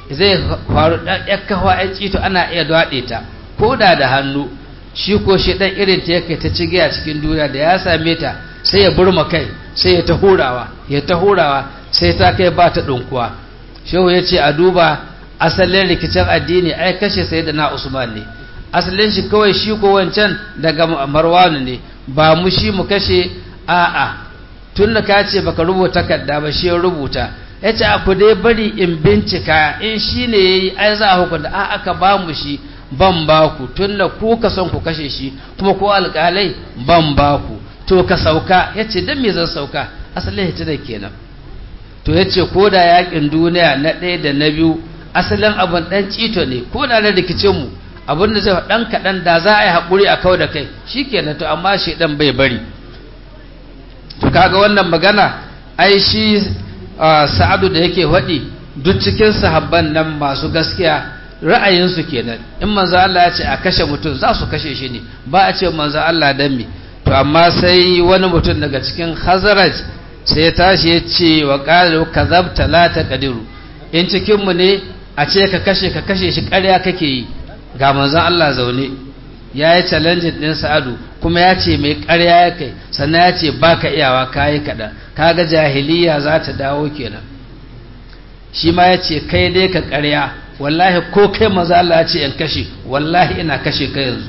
zai faru ɗan ya kawo ya cito ana iya daɗe ta ko da da hannu shi ko shi ɗan irin ta yake ta cige a cikin duniya da ya same ta sai ya burma kai sai ya ta hurawa ya ta hurawa sai ta kai ba ta ɗunkuwa shehu ya ce a duba asalin rikicin addini ai kashe sai da na usman ne asalin shi kawai shi ko wancan daga marwanu ne ba mu shi mu kashe a'a tun da ka ce baka rubuta takarda ba shi ya rubuta ya ce ku dai bari in bincika in shi ne ya yi ai za a hukunta a aka ba mu shi ban ba ku tun da ku ka son ku kashe shi kuma ko alƙalai ban ba ku to ka sauka ya ce don me zan sauka asalin hitinar kenan to ya ce ko da yakin duniya na ɗaya da na biyu asalin abin ɗan cito ne ko da na rikicinmu abin da zai ɗan kaɗan da za a yi haƙuri a kau da kai shi kenan to amma shi ɗan bai bari to kaga wannan magana ai shi sa'adu da yake faɗi duk cikin sahabban nan masu gaskiya ra'ayinsu kenan in manzo Allah ya ce a kashe mutum za su kashe shi ne ba a ce manzo Allah dan me to amma sai wani mutum daga cikin Khazraj sai ya tashi ya ce wa qalu kadhabta la taqdiru in cikin mu ne a ce ka kashe ka kashe shi ƙarya kake yi ga manzon Allah zaune ya yi challenge din Sa'adu kuma ya ce mai ƙarya ya kai sannan ya ce baka iyawa kayi kaɗan kaga jahiliya za ta dawo kenan shi ma ya ce kai dai ka ƙarya wallahi ko kai maza Allah ya ce in kashe wallahi ina kashe ka yanzu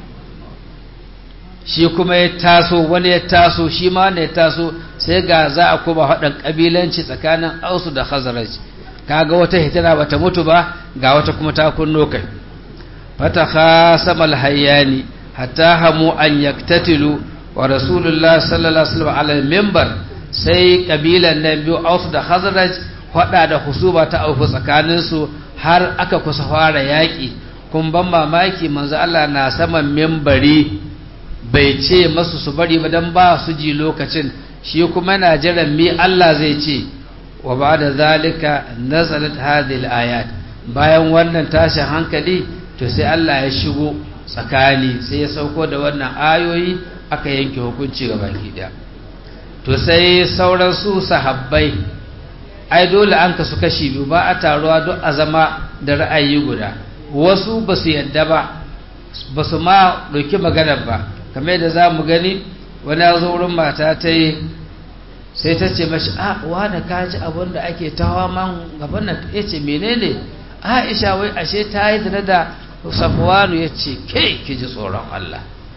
shi kuma ya taso wani ya taso shi ma wanda ya taso sai ga za a kuma haɗin ƙabilanci tsakanin ausu da khazaraj kaga wata hitina bata mutu ba ga wata kuma ta kunno kai fata khasamal hayyani hatta hamu an yaktatilu wa rasulullah sallallahu alaihi wasallam ala minbar sai kabilan nan biyu ausu da khazraj hada da husuba ta auku tsakanin su har aka kusa fara yaki kun ban mamaki manzo Allah na saman minbari bai ce masu su bari ba dan ba su ji lokacin shi kuma na jiran mi Allah zai ce wa ba'da zalika nazalat hadhihi ayat bayan wannan tashin hankali to sai Allah ya shigo tsakani sai ya sauko da wannan ayoyi aka yanke hukunci ga baki daya to sai sauran su sahabbai ai dole an kasu kashi biyu ba a taruwa duk a zama da ra'ayi guda wasu ba su yadda ba ba su ma ɗauki maganar ba kamar da za mu gani wani ya zo wurin mata ta yi sai ta ce mashi a wane ka ji abin da ake tawa man gaban nan ya ce menene aisha wai ashe ta yi da da safwanu ya ce ke ki ji tsoron Allah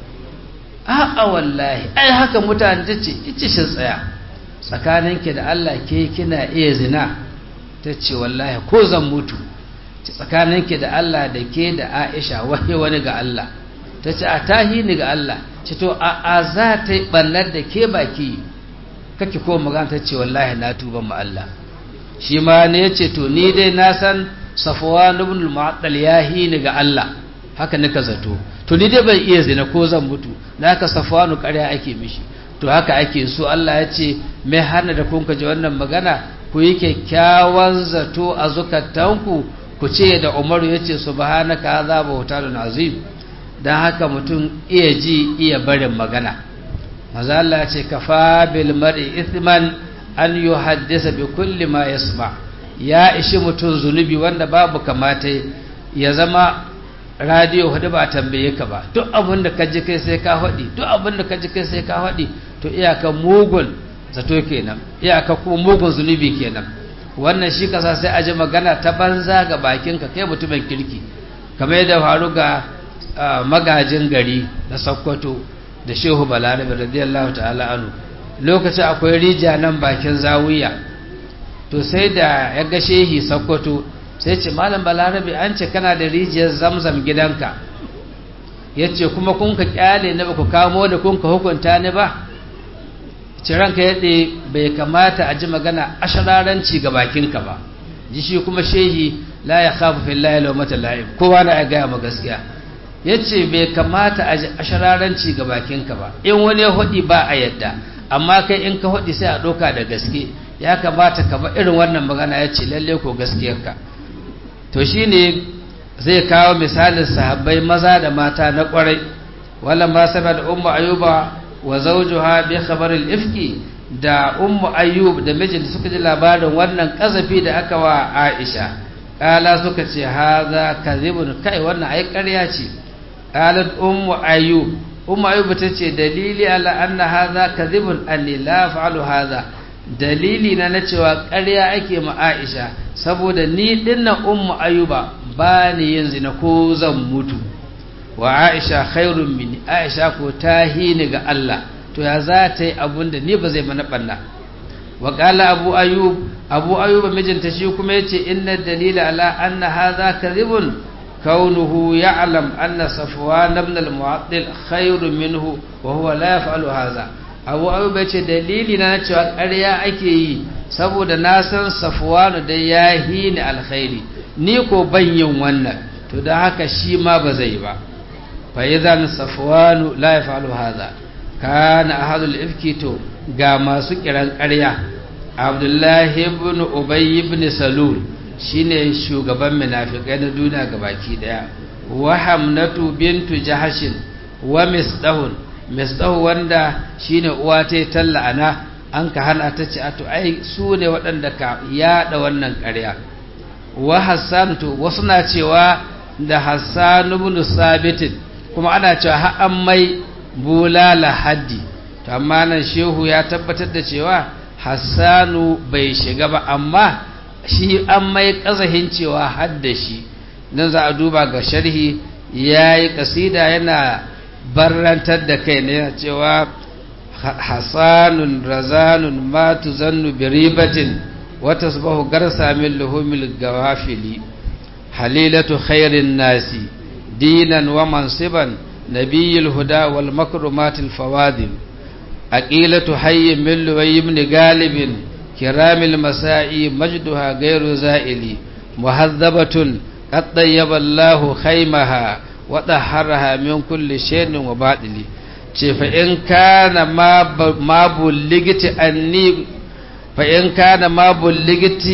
a'a wallahi ai haka mutane ta ce ice shi tsaya tsakaninki da Allah ke kina iya zina ta ce wallahi ko zan mutu tsakaninki da Allah da ke da Aisha wahi wani ga Allah ta ce a tahi ni ga Allah ce to a a za ta yi ɓannar da ke baki kake ko magana ta ce wallahi na tuba ma Allah shi ma ne ya ce to ni dai na san safwan ibn al-mu'attal yahi ni ga Allah haka nika zato to ni dai ban iya zina ko zan mutu da haka safwanu ƙarya ake mishi to haka ake so Allah ya ce mai hana da kun ji wannan magana ku yi kyakkyawan zato a zukatanku ku ce da Umaru ya ce subhanaka hadha bautanun azim dan haka mutum iya ji iya barin magana maza Allah ya ce kafa bil mar'i ithman an yuhaddisa bi kulli ma yasma' ya ishi mutum zunubi wanda babu kamata ya zama radiyo hudu ba tambaye ka ba duk abin da ka ji kai sai ka haɗi duk abin da ka ji kai sai ka haɗi to iyaka mugun zato kenan iyaka kuma mugun zunubi kenan wannan shi kasa sai a ji magana ta banza ga bakinka kai mutumin kirki kamar yadda faru ga magajin gari na sokoto da shehu balarabe radiyallahu ta'ala anu lokacin akwai rija nan bakin zawiya to sai da ya ga shehi sakkwato sai ce malam balarabe an ce kana da rijiyar zamzam gidanka ya ce kuma kun ka kyale na ku kamo da kun ka hukunta ni ba ce ranka yaɗe bai kamata a ji magana ashararanci ga bakinka ba ji shi kuma shehi la ya khafu fillahi law mata la'ib kowa na ya gaya ma gaskiya ya ce bai kamata a ji ashararanci ga bakinka ba in wani ya hudi ba a yadda amma kai in ka hudi sai a ɗauka da gaske ya kamata ka ba irin wannan magana ya ce lalle ko gaskiyarka to shine zai kawo misalin sahabbai maza da mata na kwarai wala ma saba da ummu ayuba wa zawjuha bi khabar al-ifki da ummu ayyub da mijinta suka ji labarin wannan kazafi da aka wa Aisha ƙala suka ce haza kadhibun kai wannan ai ƙarya ce qalat ummu ayyub ummu ayyub ta ce dalili ala anna haza kadhibun anni la fa'alu haza dalili na na cewa ƙarya ake ma Aisha saboda ni dinnan ummu ayyuba ba ni yin zina ko zan mutu wa Aisha khairun minni Aisha ko ta hini ga Allah to ya za ta yi abun da ni ba zai mana banna wa qala abu ayyub abu ayyub mijinta shi kuma yace inna dalila ala anna hadha kadhibun kaunuhu ya'lam anna safwan ibn al-mu'attil khairun minhu wa huwa la yaf'alu hadha abu ayyub yace dalili na cewa ƙarya ake yi saboda na san safwan da ya hini alkhairi ni ko ban yin wannan to dan haka shi ma ba zai ba fa idan safwan la yaf'alu hadha kana ahadul ifki to ga masu kiran ƙarya abdullahi ibn ubay ibn salul shine shugaban munafikai na duniya gabaki daya wa hamnatu bintu jahashin wa misdahun misdahu wanda shine uwa ta talla ana an ka hana ta ce ato ai su ne waɗanda ka yada wannan ƙarya wa hassan to wasu na cewa da hassan ibn sabitin kuma ana cewa har an mai bulala haddi to amma nan shehu ya tabbatar da cewa hassanu bai shiga ba amma shi an mai kazahin cewa hadda shi nan za a duba ga sharhi ya yi kasida yana barrantar da kai ne cewa hassanun razanun matu zannu biribatin wata subahu garsa min luhumil gawafili halilatu khairin nasi dinan wa mansiban نبي الهدى والمكرمات الفواضل أقيلة حي من لوي بن غالب كرام المساء مجدها غير زائل مهذبة قد طيب الله خيمها وطهرها من كل شيء وباطل فإن كان ما ما بلغت أني فإن كان ما بلغت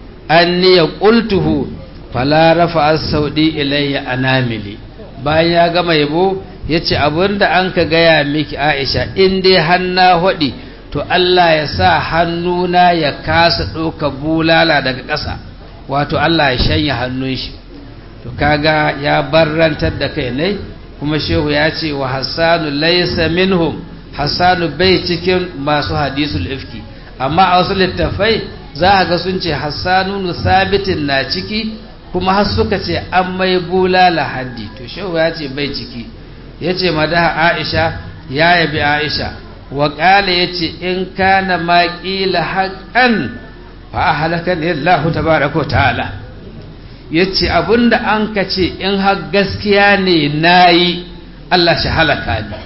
أني قلته فلا رفع السودي إلي أناملي bayan ya gama yabo ya ce abinda an ka gaya miki aisha in dai hanna haɗi to Allah ya sa hannuna ya kasa ɗauka bulala daga ƙasa wato Allah ya shanya hannun shi to kaga ya barrantar da kai ne kuma shehu ya ce wa hassanu laysa minhum hassanu bai cikin masu hadisul ifki amma a wasu littafai za a ga sun ce hassanu sabitin na ciki kuma har suka ce an mai bulala haddi to shehu ya ce bai ciki ya ce madaha aisha ya yabi aisha wa ƙala ya ce in kana ma ƙila haƙan fa a halaka ne Allah tabaraka ta'ala ya ce abinda an ka ce in har gaskiya ne na yi Allah shi halaka ne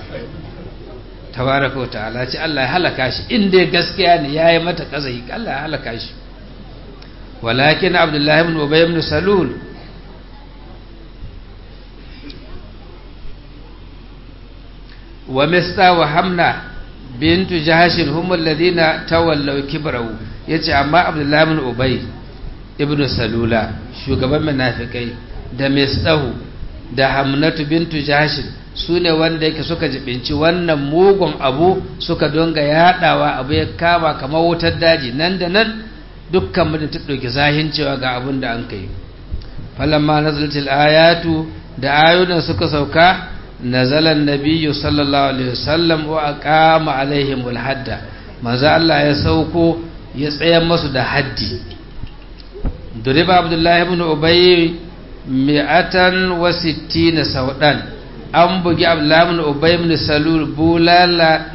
tabaraka ta'ala ce Allah ya halaka shi inda gaskiya ne ya yi mata ƙazai Allah ya halaka shi ولكن عبد الله بن أبي بن سلول ومستا وحمنا بنت جهش هم الذين تولوا كبره yace amma Abdullahi ibn Ubay ibn Salula shugaban munafikai da Mistahu da Hamnatu bintu Jahsh sune wanda yake suka jibinci wannan mugun abu suka donga yadawa abu ya kama kamar wutar daji nan da nan dukkan mu da ta ɗauki zahin cewa ga abin da an kai falamma nazalatil ayatu da ayoyin suka sauka nazalan nabiyyu sallallahu alaihi wasallam wa aqama alaihim hadda manzo Allah ya sauko ya tsayar masu da haddi duriba abdullahi ibn ubay mi'atan wa sittina saudan an bugi abdullahi ibn ubay ibn salul bulala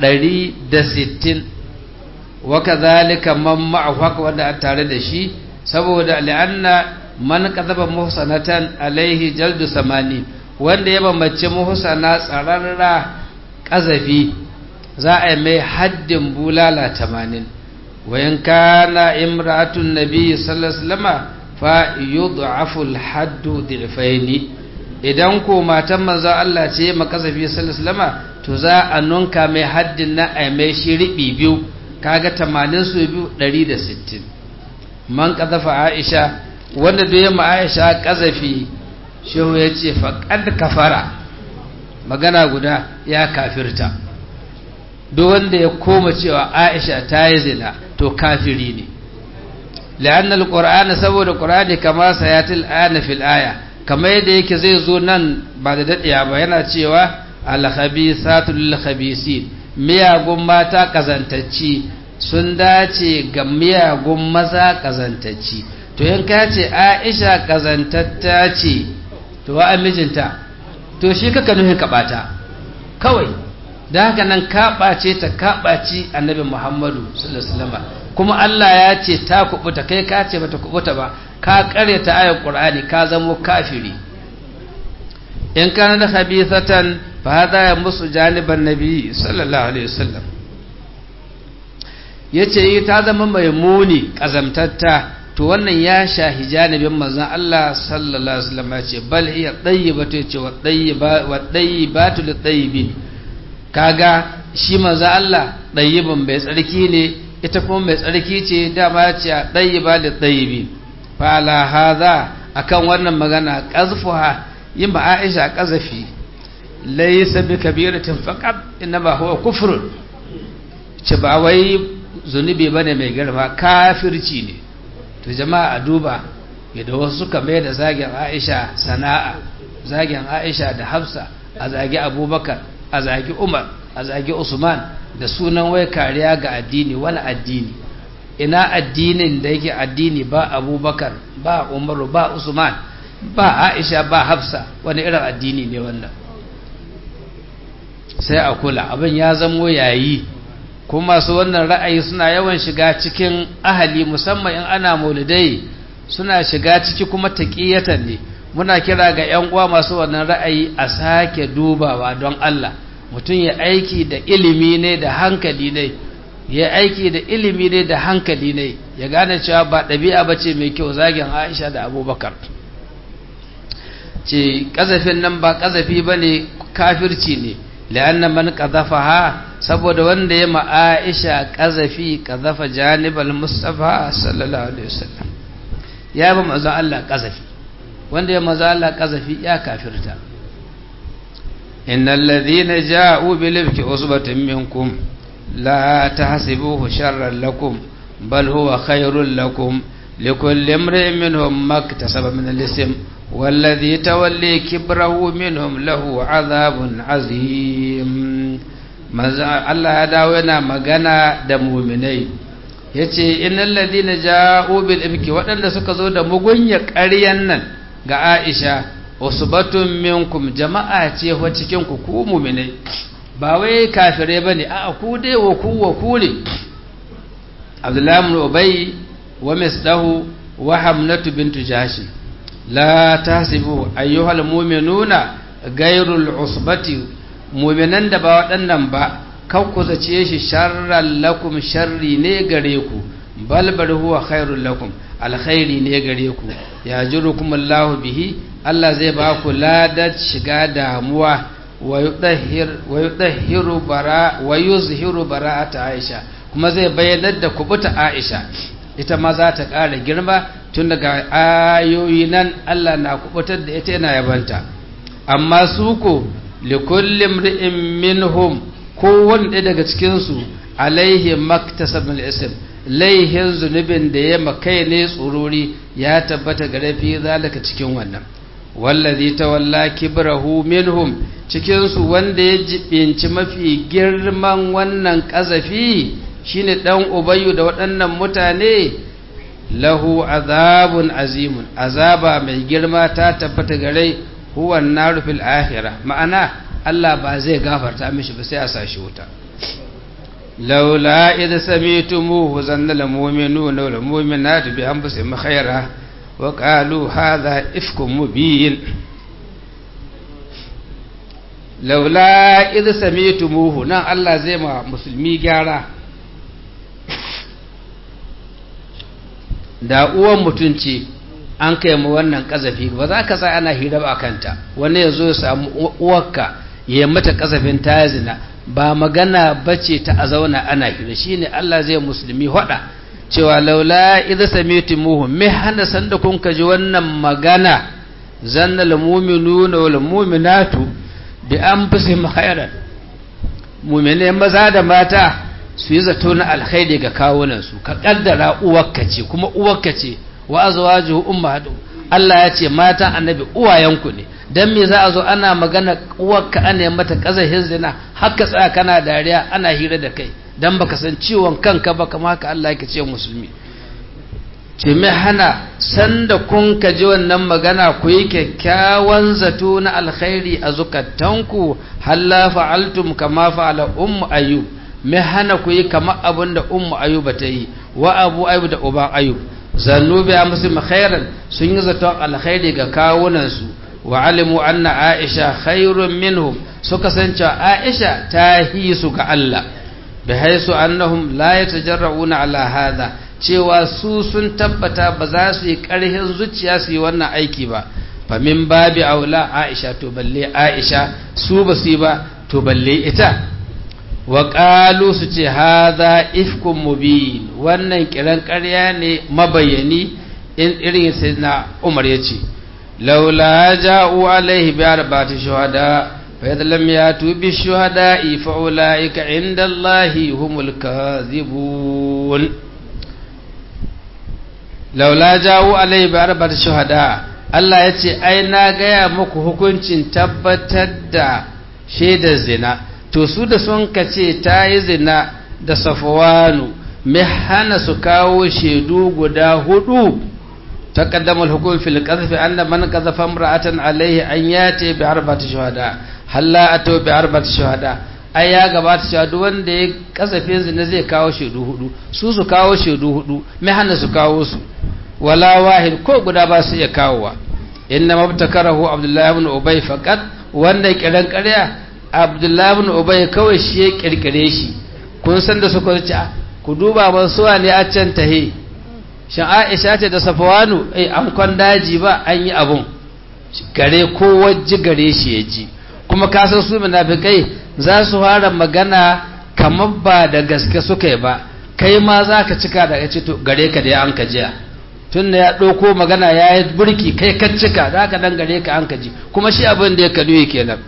160 wakazalika man ma'ahu haka wanda a tare da shi saboda li'anna man kadhaba muhsanatan alaihi jaldu samani wanda ya bambace muhsana tsararra kazafi za a yi mai haddin bulala 80 wa in kana imra'atun nabiy sallallahu alaihi wasallam fa yud'afu al-haddu dhifaini idan ko matan manzo Allah ce makazafi sallallahu alaihi wasallam to za a nunka mai haddin na a mai shi ribi biyu kaga tamanin su biyu ɗari da sittin man ƙazafa aisha wanda da yamma aisha ƙazafi shehu ya ce faƙad kafara magana guda ya kafirta duk wanda ya koma cewa aisha ta yi zina to kafiri ne la'anna alqur'ana saboda qur'ani kama sayatil ana fil aya kamar yadda yake zai zo nan ba da daɗiya ba yana cewa alhabisatu lil khabisin miyagun mata kazantacci sun dace ga miyagun maza kazantacci to in ka ce Aisha kazantatta ce to wa mijinta to shi kaka nuhin kaɓata kawai da haka nan kaɓace ta kaɓaci annabi Muhammadu sallallahu alaihi wasallam kuma Allah ya ce ta kubuta kai ka ce bata kubuta ba ka karyata ayar Qur'ani ka zamo kafiri in kana da khabithatan fa hada ya musu janiban nabi sallallahu alaihi wasallam yace ta zama mai muni kazamtatta to wannan ya shahi janibin manzon Allah sallallahu alaihi wasallam yace bal hiya tayyibatu yace wa tayyiba wa tayyibatu lit tayyibin kaga shi manzon Allah tayyibin bai tsarki ne ita kuma mai tsarki ce dama ya ce tayyiba lit tayyibin fa ala hadha akan wannan magana qazfuha yin ba Aisha qazafi laysa bi kabiratin faqat inma huwa kufr ce ba wai zunubi bane mai girma kafirci ne to jama'a a duba yadda wasu suka mai da zagin Aisha sana'a zagin Aisha da Hafsa a zagi Abubakar a zagi Umar a zagi Usman da sunan wai kariya ga addini wani addini ina addinin da yake addini ba Abubakar ba Umaru ba Usman ba Aisha ba Hafsa wani irin addini ne wannan sai a kula abin ya zamo yayi kuma masu wannan ra'ayi suna yawan shiga cikin ahali musamman in ana maulidai suna shiga ciki kuma taqiyatan ne muna kira ga ƴan uwa masu wannan ra'ayi a sake dubawa don Allah mutum ya aiki da ilimi ne da hankali ne ya aiki da ilimi ne da hankali ne ya gane cewa ba ɗabi'a bace mai kyau zagin Aisha da Abubakar ce kazafin nan ba kazafi bane kafirci ne la'anna man qadhafaha saboda wanda ya ma Aisha qazafi qadhafa janibal Mustafa sallallahu alaihi wasallam ya ba manzo Allah qazafi wanda ya manzo Allah qazafi ya kafirta innal ladhina ja'u bil ifki usbatun minkum la tahsibuhu sharran lakum bal huwa khairul lakum likulli imrin minhum maktasaba min al-ism والذي تولي كبره منهم له عذاب عظيم Allah ya dawo yana magana da muminai yace innal ladina ja'u bil ifki waɗanda suka zo da mugunya ƙaryan nan ga Aisha usbatun minkum jama'a ce wa cikin ku ku muminai ba wai kafire bane a ku dai wa ku wa ku ne Abdullah ibn Ubay wa Misdahu wa Hamnatu bintu Jashi la tasibu ayyuhal mu'minuna gairul usbati mu'minan da ba waɗannan ba kan ku zace shi sharran lakum sharri ne gare ku bal bal huwa khairul lakum alkhairi ne gare ku ya jirukum Allah bihi Allah zai ba ku ladat shiga damuwa wa yudahhir wa yudahhiru bara wa yuzhiru bara'ata Aisha kuma zai bayyanar da kubuta Aisha ita ma za ta ƙara girma tun daga ayoyi nan Allah na kubutar da ita yana yabanta amma su ko likullin ri'in minhum kowane ɗaya daga cikinsu alaihi maktasabin isim laihin zunubin da ya makai ne tsururi ya tabbata ga rafi zalika cikin wannan wallazi tawalla kibrahu minhum cikinsu wanda ya jibinci mafi girman wannan ƙazafi shine dan ubayyu da waɗannan mutane lahu azabun azimun azaba mai girma ta tabbata gare huwa naru fil akhirah ma'ana Allah ba zai gafarta mishi ba sai a sashi wuta laula idh sami'tumuhu zanna lil mu'minuna wal mu'minatu bi anfusihim khayra wa qalu hadha ifkum mubin laula idh sami'tumuhu nan Allah zai ma musulmi gyara da uwan mutunci an kai mu wannan kazafi ba za ka sa ana hira ba kanta wani ya zo ya samu uwarka ya mata kazafin ta zina ba magana bace ta a zauna ana hira shine Allah zai musulmi hada cewa laula idza samitumuhu me hana sanda kun kaji wannan magana zanna lil mu'minuna wal mu'minatu bi anfusihim khairan mu'mine maza da mata su yi zato na alkhairi ga kawunansu ka kaddara uwarka ce kuma uwarka ce wa azwajuhu ummahatu Allah ya ce matan annabi uwayenku ne dan me za a zo ana magana uwarka ana yi mata kazahin zina haka tsaya kana dariya ana hira da kai dan baka san ciwon kanka ba kamar haka Allah yake ce musulmi ce mai hana sanda kun ka ji wannan magana ku yi kyakkyawan zato na alkhairi a zukatanku halla fa'altum kama fa'ala ummu ayyub mai hana ku yi kama abin da ummu ayyuba ta yi wa abu ayyub da uban ayyub zannu bi amsim khairan sun yi zaton alkhairi ga kawunansu wa alimu anna aisha khairun minhum suka san cewa aisha ta hi su ga Allah bi haisu annahum la yatajarrauna ala hadha cewa su sun tabbata ba za su yi ƙarhin zuciya su yi wannan aiki ba famin babi aula aisha to balle aisha su ba su yi ba to balle ita wa ƙalu su ce haza ifkun mubin wannan kiran ƙarya ne mabayani in irin sai na umar ya ce laula ja'u alaihi bi arba'ati shuhada fa idh lam yatu bi shuhada'i fa ulaika inda allahi humul kadhibun laula jawo alai bi arba'at shuhada Allah ya ce ai na gaya muku hukuncin tabbatar da shaidar zina to su da sun kace ta yi zina da safwanu mai hana su kawo shaidu guda hudu تقدم الحكم في القذف أن من قذف امرأة عليه أن يأتي بأربعة شهداء هل لا أتوا بأربعة شهداء ai ya gabata cewa duk wanda ya kasafin zina zai kawo shaidu hudu su su kawo shaidu hudu mai hana su kawo su wala wahid ko guda ba su iya kawowa inna mabtakarahu abdullahi ibn ubay faqat wanda kiran ƙarya abdullahi ibn ubay kawai shi ya kirkire shi kun san da suka ce ku duba ban suwa ne a can tahe shin aisha ce da safwanu eh an kwan daji ba an yi abun gare ko wajji gare shi ya ji kuma ka san su munafikai za su fara magana kamar ba da gaske suka yi ba kai ma za ka cika da ya ce to gare ka da ya an ka jiya tun da ya ɗauko magana ya yi burki kai ka cika za ka dan gare ka an ka ji kuma shi abin da ya kalu kenan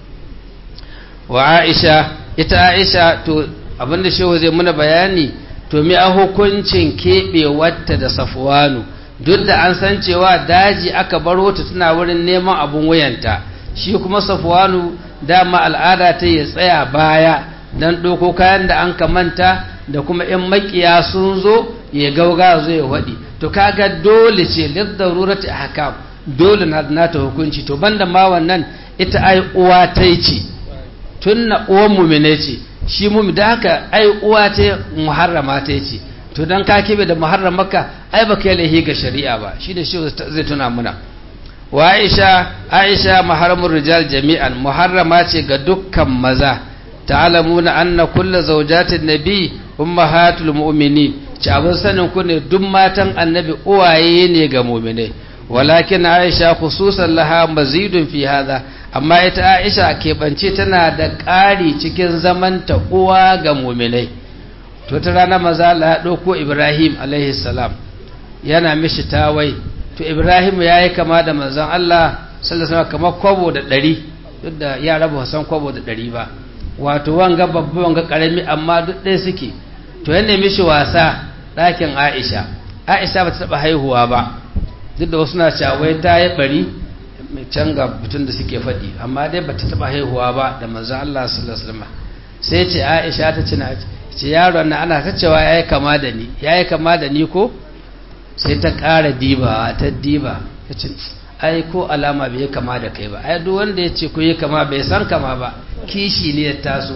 wa aisha ita aisha to abin da shehu zai muna bayani to mi a hukuncin keɓewarta da safuwanu duk da an san cewa daji aka baro ta tana wurin neman abun wuyanta shi kuma safuwanu dama al'ada ta ya tsaya baya don ɗauko kayan da an manta da kuma in makiya sun zo ya gauga zo ya waɗi to kaga dole ce liddarurati ahkam dole na nata hukunci to banda ma wannan ita ai uwa ta ce tunna uwan mumine ce shi mumi da haka ai uwa ta muharrama ta ce to dan ka kibe da muharramaka ai baka yi lahi ga shari'a ba shi da shi zai tuna muna wa aisha aisha muharramur rijal jami'an muharrama ce ga dukkan maza ta'lamuna anna kullu zawjatin nabi ummahatul mu'minin ci abin sanin ku ne duk matan annabi uwaye ne ga mu'minai walakin aisha khususan laha mazidun fi hadha amma ita aisha keɓance tana da ƙari cikin zamanta uwa ga mu'minai to ta rana maza Allah ya ɗauko Ibrahim alaihi salam yana mishi tawai to Ibrahim ya yi kama da manzon Allah sallallahu alaihi kamar kwabo da ɗari duk da yara ba san kwabo da ɗari ba wato wanga babba wanga ƙarami amma duk ɗaya suke to ya nemi shi wasa ɗakin Aisha Aisha ba ta taɓa haihuwa ba duk da wasu na cawai ta yi bari can ga mutum da suke faɗi amma dai ba ta taɓa haihuwa ba da manzon Allah sallallahu alaihi wasallam sai ce Aisha ta ce na ce yaron na ana ta cewa ya yi kama da ni ya yi kama da ni ko sai ta ƙara diba ta diba ta ce ai ko alama bai kama da kai ba ai duk wanda ya ce ku yi kama bai san kama ba kishi ne ya taso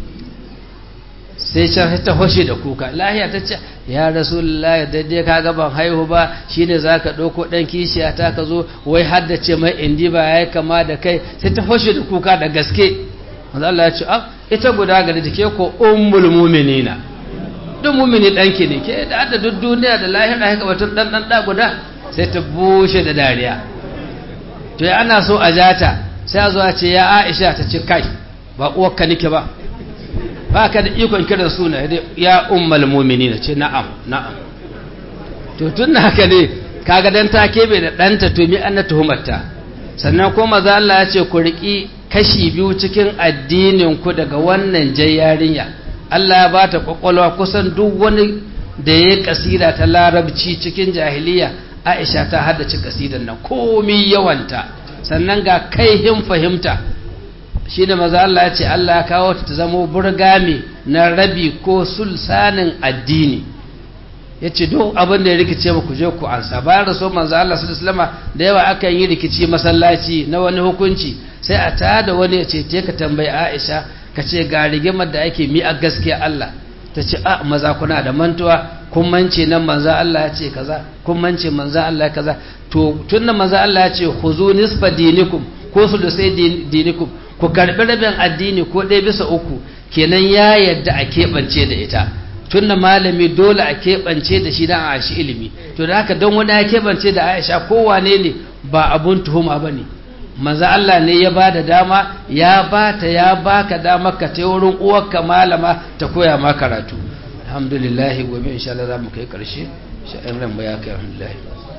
sai can ta hoshe da kuka lahiya ta ce ya rasulullahi daidai ka ga ban haihu ba shine zaka ɗauko ɗan kishiya ta ka zo wai haddace mai indi ba ya yi kama da kai sai ta hoshe da kuka da gaske manzo Allah ya ce ah ita guda gari da ke ko ummul mu'minina duk mu'mini danki ne ke da da duk duniya da lahira haka batun dan dan da guda sai ta bushe da dariya to ya ana so a jata sai a zo a ce ya Aisha ta ce kai ba uwarka nake ba ba ka da ikon kiran suna ya ummul mu'minina ce na'am na'am to tun haka ne kaga dan ta kebe da danta to mi anna tuhumarta sannan ko maza Allah ya ce ku riki kashi biyu cikin addininku daga wannan jai yarinya Allah ya bata kwakwalwa kusan duk wani da ya kasida ta larabci cikin jahiliya Aisha ta haddace kasidan nan komi yawanta sannan ga kaihin fahimta shi da maza Allah ya ce Allah ya kawo ta zama burgami na rabi ko sulsanin addini ya ce duk abin da ya rikice ku je ku ansa bayan raso manzo Allah su islama da yawa akan yi rikici masallaci na wani hukunci sai a tada wani ya ce te ka tambayi Aisha ka ce ga rigimar da ake mi a gaskiya Allah ta ce a maza kuna da mantuwa kun mance nan manzo Allah ya ce kaza kun mance manzo Allah ya kaza to tunda manzo Allah ya ce khuzu nisfa dinikum ko su da sai dinikum ku karbi rabin addini ko ɗaya bisa uku kenan ya yadda a keɓance da ita tunda malami dole a keɓance da shi don a shi ilimi to da haka don wani ya keɓance da aisha kowane ne ba abun tuhuma ba ne maza Allah ne ya ba da dama ya ba ta ya ba ka dama ka ta wurin uwarka malama ta koya ma karatu alhamdulillah gobe insha Allah za mu kai ƙarshe sha'in ran ya kai alhamdulillah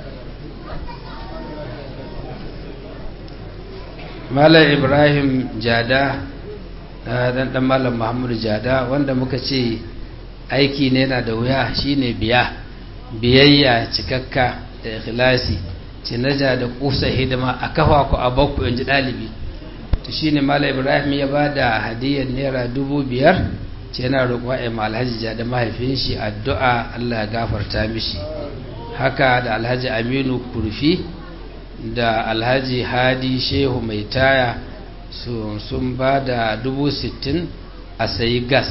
malam ibrahim jada dan dan malam muhammadu jada wanda muka ce aiki ne yana da wuya shine biya biyayya cikakka da ikhlasi cinaja da kusa hidima a kafa ku a bakku yanzu dalibi to shine malam ibrahim ya ba da hadiyar naira dubu biyar ce yana roƙon ya alhaji jada mahaifin shi addu'a allah ya gafarta mishi haka da alhaji aminu kurfi da alhaji hadi shehu mai taya sun ba da dubu sittin a sayi gas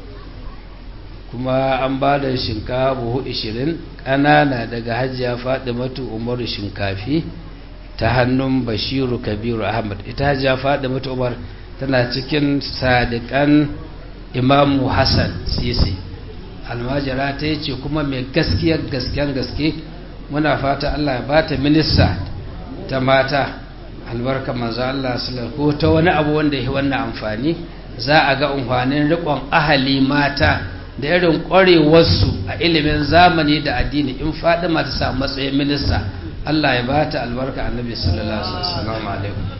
kuma an ba da shinkafa buhu ishirin ƙanana daga hajiya matu umaru shinkafi ta hannun bashiru kabiru ahmad ita hajiya matu umar tana cikin sadiƙan imamu hassan sisi almajira ta yi ce kuma mai gaskiyar gasken gaske muna fata allah ya bata minista ta mata albarka manzo Allah sallallahu ko ta wani abu wanda yake wannan amfani za a ga amfanin riƙon ahali mata da irin ƙwarewarsu a ilimin zamani da addini in Fadima ta samu matsayin minista Allah ya bata albarka annabi sallallahu alaihi wasallam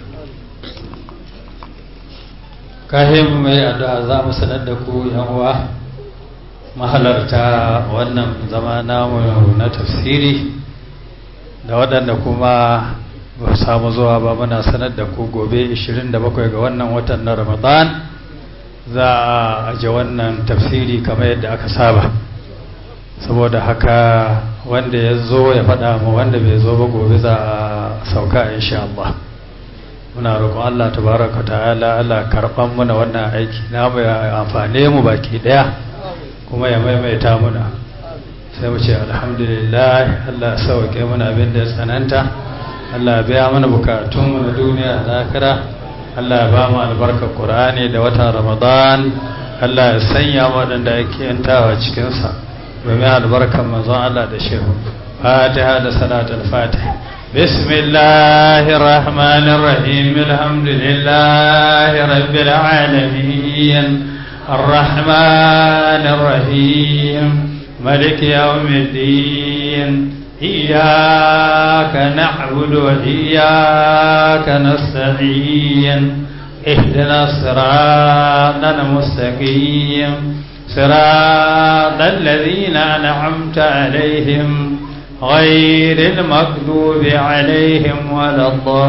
kahin mai addu'a za mu sanar da ku yan uwa mahalarta wannan zama namu na tafsiri da waɗanda kuma ba samu zuwa ba muna sanar da ku gobe 27 ga wannan watan na ramadan za a aje wannan tafsiri kamar yadda aka saba saboda haka wanda ya zo ya faɗa mu wanda bai zo ba gobe za a sauka insha Allah muna roƙon Allah tabaraka ta'ala Allah karɓan muna wannan aiki na mu ya amfane mu baki ɗaya kuma ya maimaita muna sai mu ce alhamdulillah Allah ya sauke muna abin da ya tsananta Allah biya mana bukatunmu na duniya da zakira Allah ba mu albarkar Qur'ani da watan Ramadan Allah ya sanya waɗanda ake yantawa cikinsa domin albarkar manzon Allah da shehu Fatiha da salatul Fatih بسم الله الرحمن الرحيم الحمد لله رب العالمين الرحمن الرحيم ملك يوم الدين إياك نعبد وإياك نستعين اهدنا الصراط المستقيم صراط الذين أنعمت عليهم غير المكذوب عليهم ولا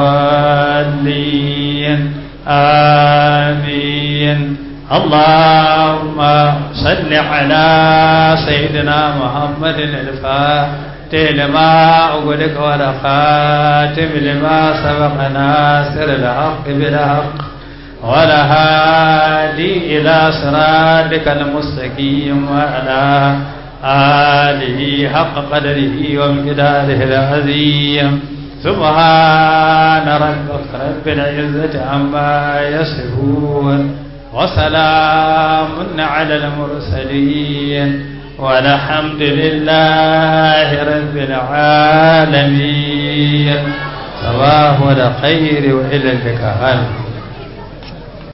الضالين آمين اللهم صل على سيدنا محمد الفاتح لما أغلق ولا خاتم لما سبق ناصر الحق بالحق ولا هادي إلى صراطك المستقيم وعلى آله حق قدره ومقداره العظيم سبحان ربك رب العزة عما يصفون وسلام على المرسلين والحمد لله رب العالمين صباح الخير وإلى اللقاء